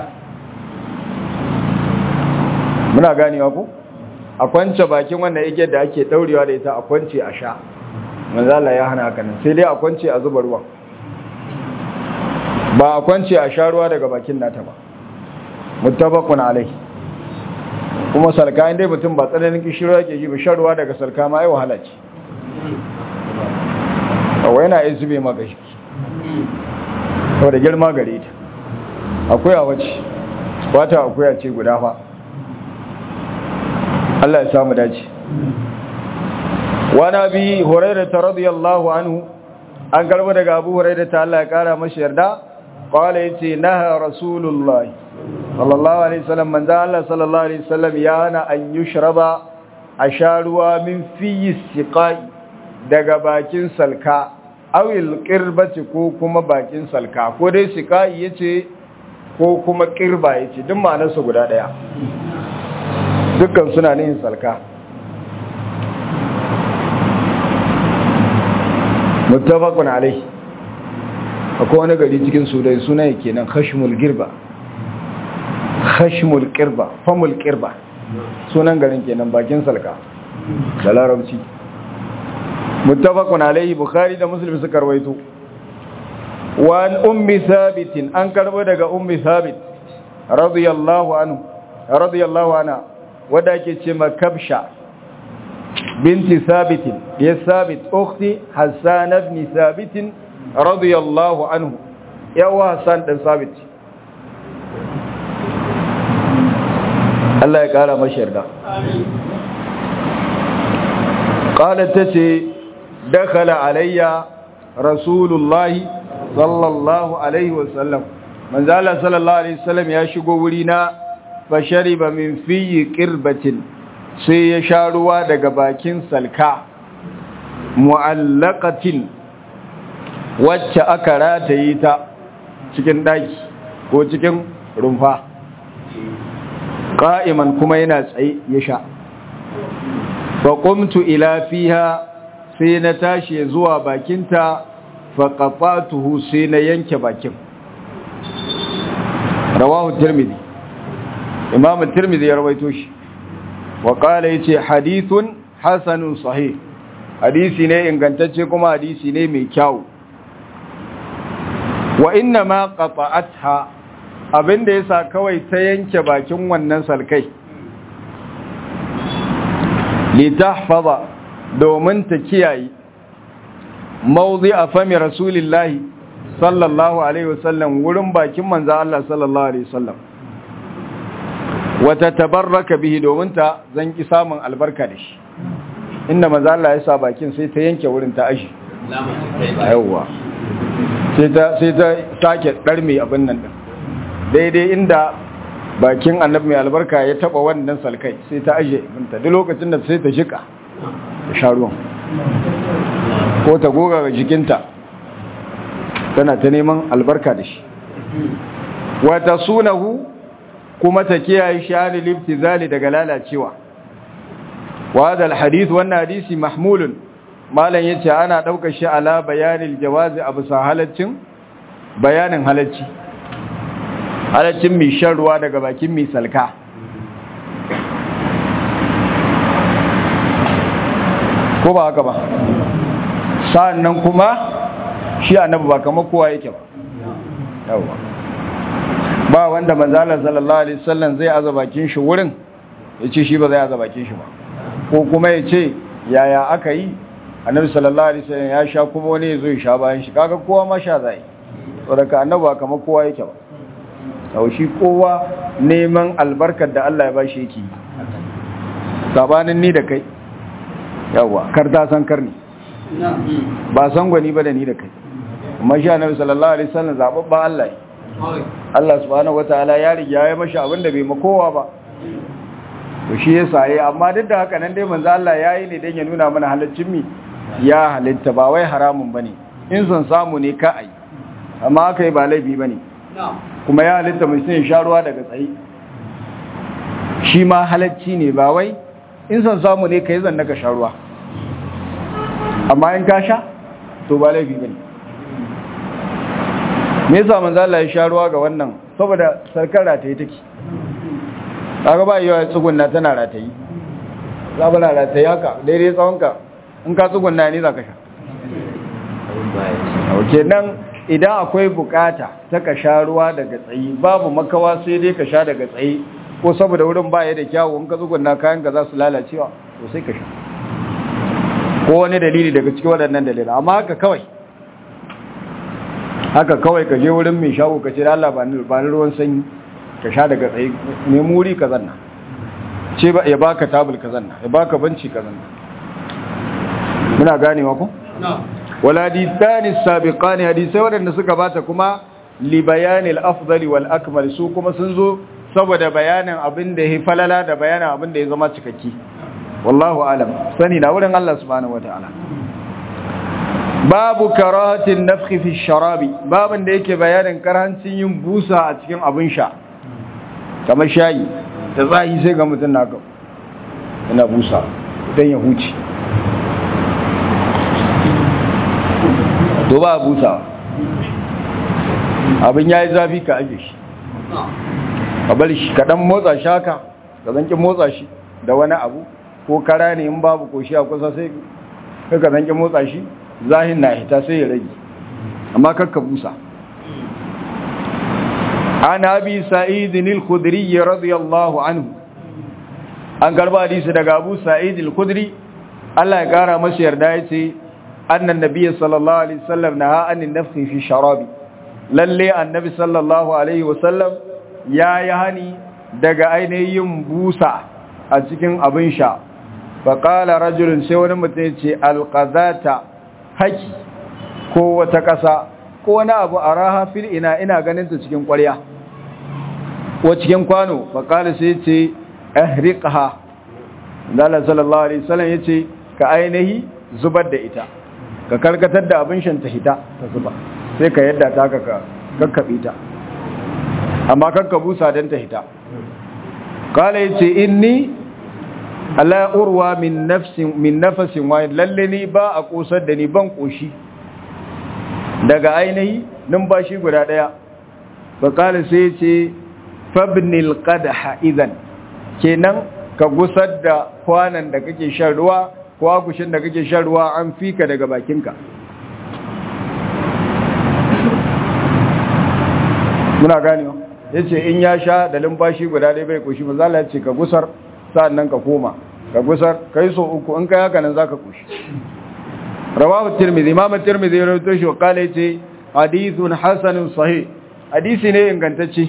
muna ganewa ku a kwance bakin wannan igiyar da ake daurewa da ita a kwance a sha manzala ya hana haka nan sai dai a kwance a zuba ruwa ba a kwance a sha ruwa daga bakin nata ba muttabaqun alai kuma salka inda mutum ba tsananin kishiro yake ji ba shan ruwa daga salka ma ai wahala ce kawai yana yin zube maka shi da girma gare ta akwai a wace wata akwai a ce guda fa Allah ya samu dace wani abi hurairah ta radiyallahu anhu an karba daga abu hurairah ta Allah ya kara mashi yarda qala yace naha rasulullahi sallallahu alaihi wasallam manzo Allah sallallahu alaihi wasallam ya hana an yushraba asharuwa min fi siqai daga bakin salka awil qirbati ko kuma bakin salka ko dai siqai yace ko kuma qirba yace duk ma'anar su guda daya dukkan suna nihin salka muttafaqun alaihi akwai wani gari cikin sudai suna yake nan khashmul girba khashmul qirba famul qirba sunan garin kenan bakin salka da larabci muttafaqun alaihi bukhari da muslim suka rawaito wa an ummi thabit an karbo daga ummi thabit radiyallahu anhu radiyallahu anha wadda ke ce makabsha binti thabit ya thabit ukhti hassan ibn thabit radiyallahu anhu yawa hassan dan thabit Allah ya kara mashi yarda qalat tace dakhala alayya rasulullahi sallallahu alaihi wasallam manzo Allah sallallahu alaihi wasallam ya shigo wuri na fa shariba min fiyi qirbatin sai ya sha ruwa daga bakin salka mu'allaqatin wacce aka rataye ta cikin daki ko cikin rumfa qa'iman kuma yana tsaye ya sha fa qumtu ila fiha sai na tashi zuwa bakinta fa qafatuhu sai na yanke bakin rawahu tirmidhi imam tirmidhi ya rawaito shi wa qala yace hadithun hasanun sahih hadisi ne ingantacce kuma hadisi ne mai kyau wa inna ma qata'atha abinda yasa kawai ta yanke bakin wannan salkai li tahfaza domin ta kiyaye mawdi'a fami rasulillahi sallallahu alaihi wasallam wurin bakin manzo Allah sallallahu alaihi wasallam wata tabarraka bihi domin ta zanki samun albarka da shi inda manzo Allah ya sa bakin sai ta yanke wurin ta ashi yawa sai ta sai ta sake darme abin nan din daidai inda bakin annabi mai albarka ya taba wannan salkai sai ta aje binta duk lokacin da sai ta shika ta sha ruwan ko ta goga ga jikinta tana ta neman albarka da shi wata sunahu kuma ta kiyaye sha'ani liftizali daga lalacewa wa hadha alhadith wannan hadisi mahmulun malan yace ana daukar shi ala bayanil jawazi abu sahalaccin bayanin halacci halaccin mai shan ruwa daga bakin mai salka ko ba haka ba sa'annan kuma shi annabi ba kamar kowa yake ba yawa ba wanda manzala sallallahu alaihi wasallam zai aza bakin shi wurin yace shi ba zai aza bakin shi ba ko kuma yace yaya aka yi annabi sallallahu alaihi wasallam ya sha kuma wani yazo ya sha bayan shi kaga kowa ma sha zai saboda annabi ba kamar kowa yake ba yau shi kowa neman albarkar da Allah ya bashi yake sabanin ni da kai yawa kar ta san karni ba san gwani ba da ni da kai amma shi annabi sallallahu alaihi wasallam zababban Allah ne Allah subhanahu wataala ya riga ya mashi abin da bai makowa ba to shi yasa yayi amma duk da haka nan dai manzo Allah yayi ne dan ya nuna mana halaccin mi ya halitta ba wai haramun bane in son samu ne ka ai amma kai ba laifi bane kuma ya halitta mutum ya sha ruwa daga tsayi shi ma halacci ne ba wai in son samu ne kai zan naka sha ruwa amma in ka sha to ba laifi bane me yasa manzo Allah ya sha ruwa ga wannan saboda sarkar rataye take kaga ba yawa tsugunna tana ratayi za ba ratayi haka daidai tsawonka in ka tsugunna ne za ka sha ok nan idan akwai bukata ta ka sha ruwa daga tsayi babu makawa sai dai ka sha daga tsayi ko saboda wurin baya da kyawu in ka tsugunna kayan ka za su lalacewa to sai ka sha ko wani dalili daga cikin waɗannan dalilai amma haka kawai haka kawai ka je wurin mai shago ka ce da Allah ba ni ruwan sanyi ka sha daga tsaye ne muri ka zanna ce ba ya baka tabul ka zanna ya baka banci ka zanna muna ganewa ku wal hadithani sabiqani hadisai wadanda suka bata kuma li bayanil afdali wal akmal su kuma sun zo saboda bayanin abin da ya falala da bayanin abin da ya zama cikakki wallahu alam sani na wurin Allah subhanahu wataala babu karahatin nafhi fi sharabi babin da yake bayanin karhancin yin busa a cikin abin sha kamar shayi da tsayi sai ga mutum na ga yana busa don ya huce to ba busa abin ya yi zafi ka aje shi ka bari shi kaɗan motsa shi haka ka zanki motsa shi da wani abu ko kara ne in babu ko shi a kusa sai ka zanki motsa shi zahin na hita sai ya rage amma kakka busa an abi sa'idin al-khudri radiyallahu anhu an garba hadisi daga abu sa'id al-khudri Allah ya kara masa yarda yace annan nabiyyi sallallahu alaihi wasallam naha anin nafsi fi sharabi lalle annabi sallallahu alaihi wasallam ya yi hani daga ainihin busa a cikin abin sha faƙala rajulun sai wani mutum ce alƙazata haki ko wata ƙasa ko wani abu a raha fil ina ina ganin ta cikin ƙwarya ko cikin kwano faƙala sai ce ahriqha dala sallallahu alaihi wasallam yace ka ainihi zubar da ita ka karkatar da abin shan ta hita ta zuba sai ka yadda ta ka kakkabe ta amma kakka busa don ta hita kala yace inni ala urwa min nafsin min nafasin wahid lalle ni ba a kosar da ni ban koshi daga ainihi numfashi guda daya fa kala sai yace fabnil qadha idan kenan ka gusar da kwanan da kake shan ruwa ko akushin da kake shan ruwa an fika daga bakinka muna ganewa yace in ya sha da lumfashi guda dai bai koshi manzo Allah yace ka gusar sa'annan ka koma ka gusar kai so uku in kai haka nan zaka koshi rawahu tirmidhi imam tirmidhi ya rawaito shi kala yace hadithun hasanun sahih hadisi ne ingantacce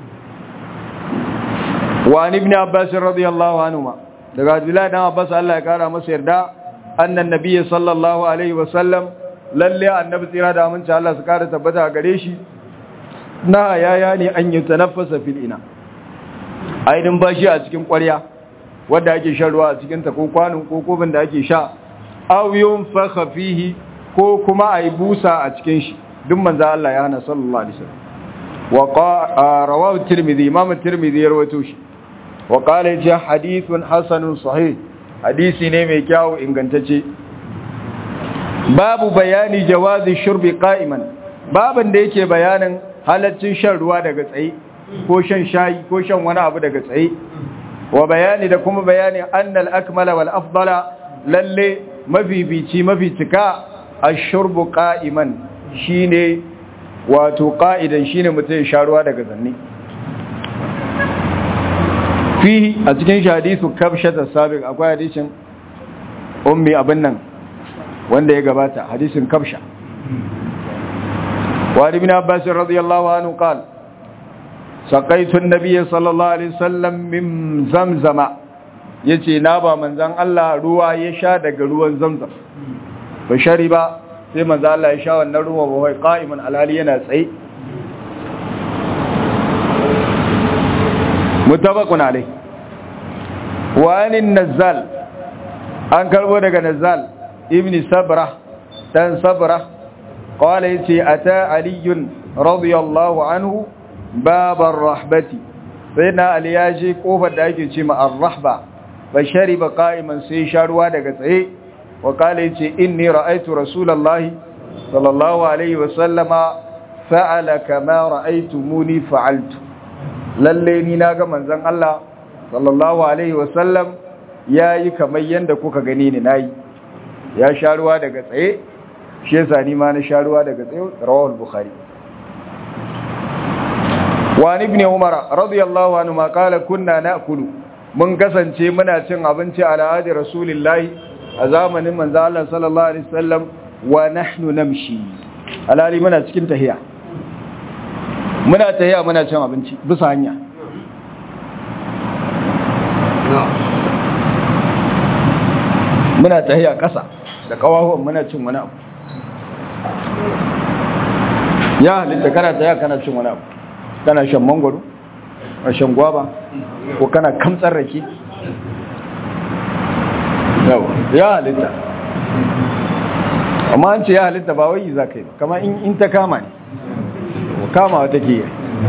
wa ibn abbas radiyallahu anhuma daga abdullahi dan abbas Allah ya kara masa yarda annan nabiyyi sallallahu alaihi wasallam lalle annabi tsira da aminci Allah su kara tabbata gare shi na yaya ne an yi tanaffasa fil ina aidin bashi a cikin ƙwarya wadda ake shan ruwa a cikin ta ko kwanin ko kofin da ake sha aw yunfakha fihi ko kuma ayi busa a cikin shi duk manzo Allah ya hana sallallahu alaihi wasallam wa rawahu tirmidhi imam tirmidhi ya rawaito shi wa qala ya hadithun hasanun sahih hadisi ne mai kyau ingantacce babu bayani jawazi shurbi qa'iman baban da yake bayanin halaccin shan ruwa daga tsaye ko shan shayi ko shan wani abu daga tsaye wa bayani da kuma bayani annal akmala wal afdala lalle mafifici maficika ashurbu qa'iman shine wato qa'idan shine mutum sha ruwa daga zanni fihi a cikin hadisu kabshata sabiq akwai hadisin ummi abin nan wanda ya gabata hadisin kabsha wa ibn abbas radiyallahu anhu qala saqaitu an-nabiy sallallahu alaihi wasallam min zamzama yace na ba manzon Allah ruwa ya sha daga ruwan zamzam ba shari ba sai manzon Allah ya sha wannan ruwa ba wai qa'iman alhali yana tsaye mutabaqun alai wa anin nazzal an karbo daga nazzal ibn sabra dan sabra qala yace ata aliyun radiyallahu anhu babar rahbati sai na ali ya je kofar da ake ce ma ar-rahba fa shariba qa'iman sai sharuwa daga tsaye wa qala yace inni ra'aytu rasulullahi sallallahu alaihi wa sallama fa'ala kama ra'aytumuni fa'altu lalle ni naga manzon Allah sallallahu alaihi wa sallam yayi kamar yanda kuka gani ni nayi ya sharuwa daga tsaye shi yasa ni ma na sharuwa daga tsaye rawal bukhari وعن ابن عمر رضي الله عنهما قال كنا ناكل mun kasance muna cin abinci a al'adi rasulullahi a zamanin manzo Allah sallallahu alaihi wasallam wa nahnu namshi alali muna cikin tahiya muna tahiya muna cin abinci bisa hanya muna tahiya kasa da kawahuwan muna cin wani abu ya halitta kana tahiya kana cin wani abu kana shan mangwaro a shan gwaba ko kana kamtsar rake ya halitta amma an ce ya halitta ba wai za ka yi kama in ta kama ne kama wata ke yi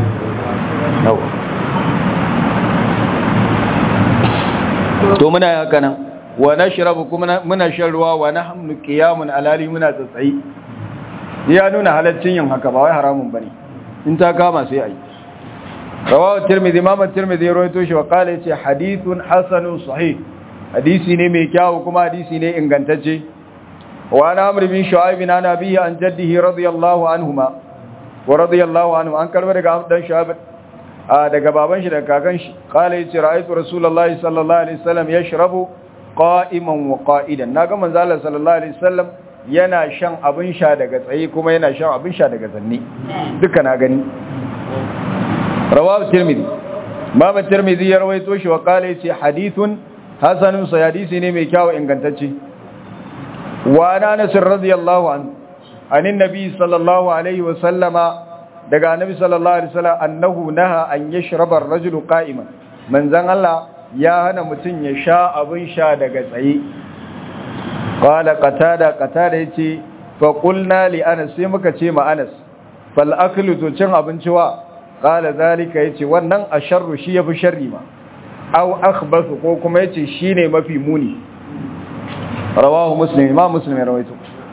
to muna yi haka nan wa na shirabu kuma muna shan ruwa wa na hamnu kiyamun alali muna tsatsayi ya nuna halaccin yin haka ba wai haramun ba ne in ta kama sai a yi rawahu tirmidhi imam tirmidhi ya rawaito shi wa qala yace hadithun hasanun sahih hadisi ne mai kyau kuma hadisi ne ingantacce wa ana amr bin shu'aib bin nabiy an jaddihi radiyallahu anhuma wa radiyallahu anhu an karba daga dan shu'aib daga baban shi daga kakan shi qala yace ra'aytu rasulullahi sallallahu alaihi wasallam yashrabu qa'iman wa qa'idan naga manzo Allah sallallahu alaihi wasallam yana shan abin sha daga tsaye kuma yana shan abin sha daga zanni duka na gani rawahu tirmidhi baba tirmidhi ya rawaito shi wa qala yace hadithun hasanun sa hadisi ne mai kyau ingantacce wa anas radiyallahu anhu anin nabi sallallahu alaihi wa sallama daga annabi sallallahu alaihi wasallam annahu naha an yashraba ar-rajulu qa'iman manzon Allah ya hana mutun ya sha abin sha daga tsaye qala qatada qatada yace fa qulna li anas sai muka ce ma anas fal aklu to cin abinci wa qala zalika yace wannan asharru shi yafi sharri ma aw akhbathu ko kuma yace shine mafi muni rawahu muslim imam muslim rawaito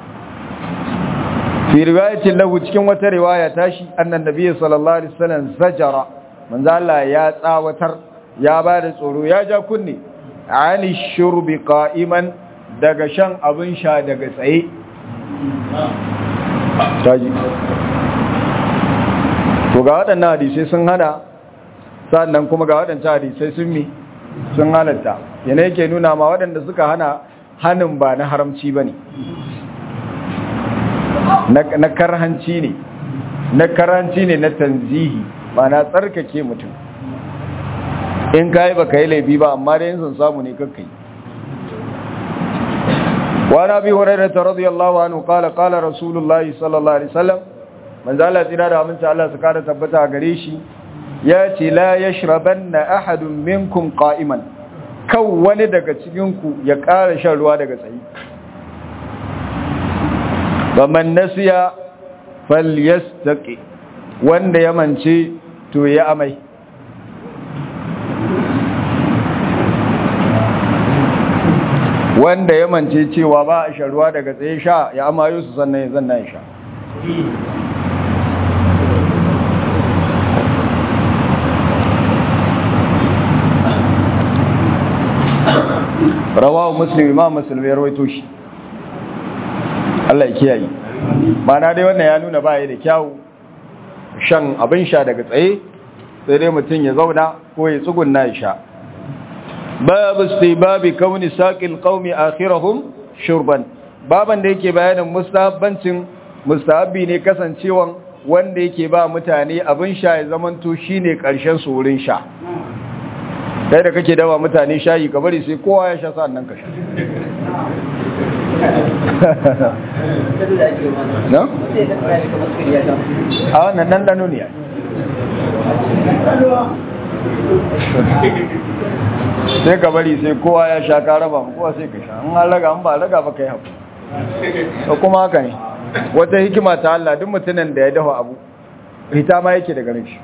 fi riwayatin lahu cikin wata riwaya tashi annan nabiyyi sallallahu alaihi wasallam zajara manzo Allah ya tsawatar ya bada tsoro ya ja kunne ani shurbi qa'iman daga shan abin sha daga tsaye taji to ga waɗannan hadisai sun hana sannan kuma ga waɗancan hadisai sun mi sun halatta yana yake nuna ma waɗanda suka hana hannun ba na haramci ba ne na karhanci ne na karhanci ne na tanzihi ba na tsarkake mutum in ka yi ba ka yi laifi ba amma da yin sun samu ne kakkai وعن ابي هريره رضي الله عنه قال قال رسول الله صلى الله عليه وسلم من زال تنا da aminci Allah su kara tabbata gare shi ya ce la yashrabanna ahadun minkum qa'iman kan wani daga cikin ku ya kara shan ruwa daga tsayi man nasiya falyastaqi wanda ya mance to ya amai wanda ya mance cewa ba a sharuwa daga tsaye sha ya amayo su sannan ya zanna ya sha rawahu muslim imam muslim ya rawaito shi Allah ya kiyaye mana dai wannan ya nuna baya da kyau shan abin sha daga tsaye sai dai mutum ya zauna ko ya tsugunna ya sha babu istibabi kauni saqil qaumi akhirahum shurban baban da yake bayanin mustahabbancin mustahabbi ne kasancewan wanda yake ba mutane abin sha ya zamanto shine karshen su wurin sha kai da kake dawa mutane shayi ka bari sai kowa ya sha sannan ka sha no? a wannan nan dano ne sai ka bari sai kowa ya sha ka raba kowa sai ka sha an raga an ba raga ba kai haku kuma haka ne wata hikima ta Allah duk mutumin da ya dafa abu hita ma yake daga shi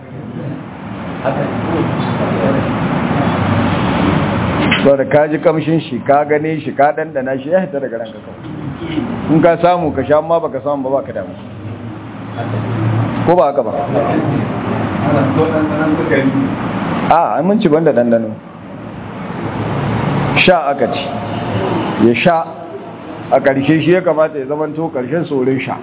sau da ka ji kamshin shi ka gane shi ka dandana shi ya hita daga ranka kawai in ka samu ka sha amma baka samu ba baka damu ko ba haka ba a an mun ci banda dandano sha aka ci ya sha a ƙarshe shi ya kamata ya zamanto ƙarshen saurin sha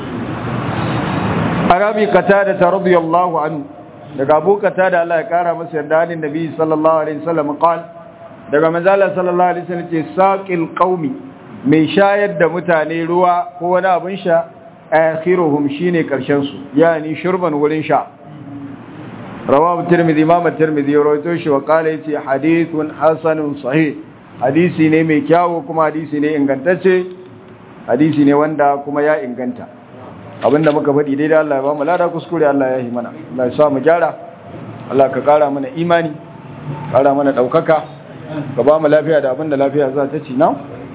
arabi kata da ta radiyallahu anhu daga abu kata da Allah ya kara masa yarda hannun nabi sallallahu alaihi wasallam qala daga manzala sallallahu alaihi wasallam ce saqil qaumi mai shayar da mutane ruwa ko wani abin sha akhiruhum shine karshen su yani shurban wurin sha rawahu tirmidhi imam tirmidhi rawaito shi wa qala yace hadithun hasanun sahih hadisi ne mai kyawu kuma hadisi ne ingantacce hadisi ne wanda kuma ya inganta abinda muka faɗi daidai Allah ya ba mu lada kuskure Allah ya yi mana Allah ya sa mu gyara Allah ka kara mana imani kara mana daukaka ka ba mu lafiya da abinda lafiya za ta ci na?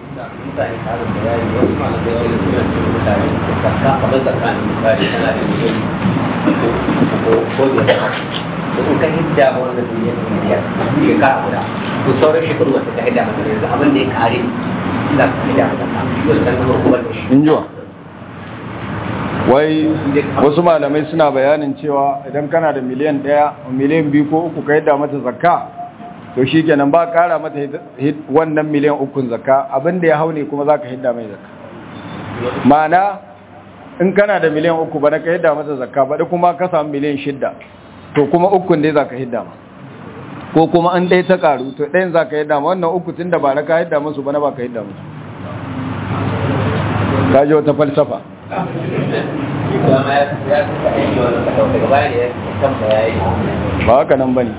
in ka hidda ma wannan duniyar duniya shekara guda to sauran shekaru wata ka hidda mata yanzu abin da ya kare za ka hidda mata yau kan kuma kuma da shi in jiwa wai wasu malamai suna bayanin cewa idan kana da miliyan ɗaya miliyan biyu ko uku ka yadda mata zakka to shi kenan ba kara mata wannan miliyan ukun zakka abinda ya hau ne kuma za ka hidda mai zakka ma'ana in kana da miliyan uku ba na ka hidda mata zakka baɗi kuma ka samu miliyan shidda to kuma ukun dai za ka hidda ma ko kuma an ɗaya ta ƙaru to ɗayan za ka hidda ma wannan uku tun da ba na ka hidda musu ba na ba ka hidda musu ka ji wata falsafa ba haka nan ba ne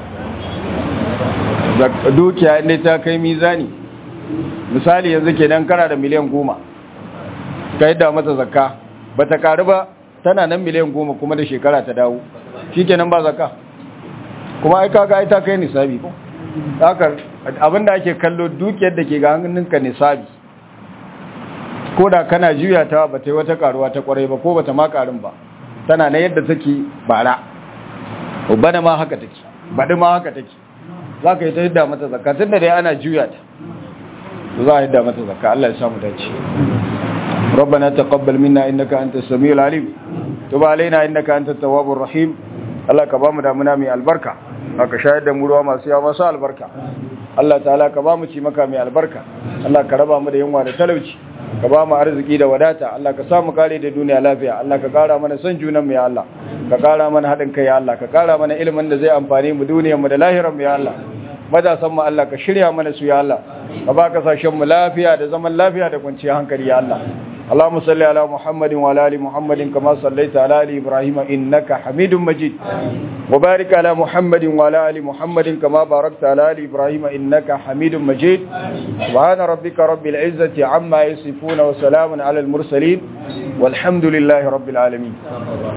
dukiya inda ta kai mizani misali yanzu kenan kana da miliyan goma ka yadda mata zakka ba ta karu ba tana nan miliyan goma kuma da shekara ta dawo shi kenan ba zakka kuma ai kaga ai ta kai nisabi ko haka abinda ake kallo dukiyar da ke ga hannunka nisabi ko da kana juya ta ba ta yi wata karuwa ta kwarai ba ko ba ta ma karin ba tana na yadda take bara ubana ma haka take baɗi ma haka take za ka yi ta hidda mata zakka tun da dai ana juya ta za a hidda mata zakka Allah ya samu dace ربنا تقبل منا إنك أنت السميع العليم تب علينا إنك أنت التواب الرحيم الله كبام دامنا من البركة haka shayar da mu ruwa masu yawa masu albarka Allah ta'ala ka ba mu ci maka mai albarka Allah ka raba mu da yunwa da talauci ka ba mu arziki da wadata Allah ka samu kare da duniya lafiya Allah ka kara mana son junan mu ya Allah ka kara mana haɗin kai ya Allah ka kara mana ilimin da zai amfani mu duniyar mu da lahirar mu ya Allah matasan mu Allah ka shirya mana su ya Allah ka ba kasashen mu lafiya da zaman lafiya da kwanciyar hankali ya Allah اللهم صل على محمد وعلى ال محمد كما صليت على ال ابراهيم انك حميد مجيد وبارك على محمد وعلى ال محمد كما باركت على ال ابراهيم انك حميد مجيد سبحان ربك رب العزه عما يصفون وسلام على المرسلين والحمد لله رب العالمين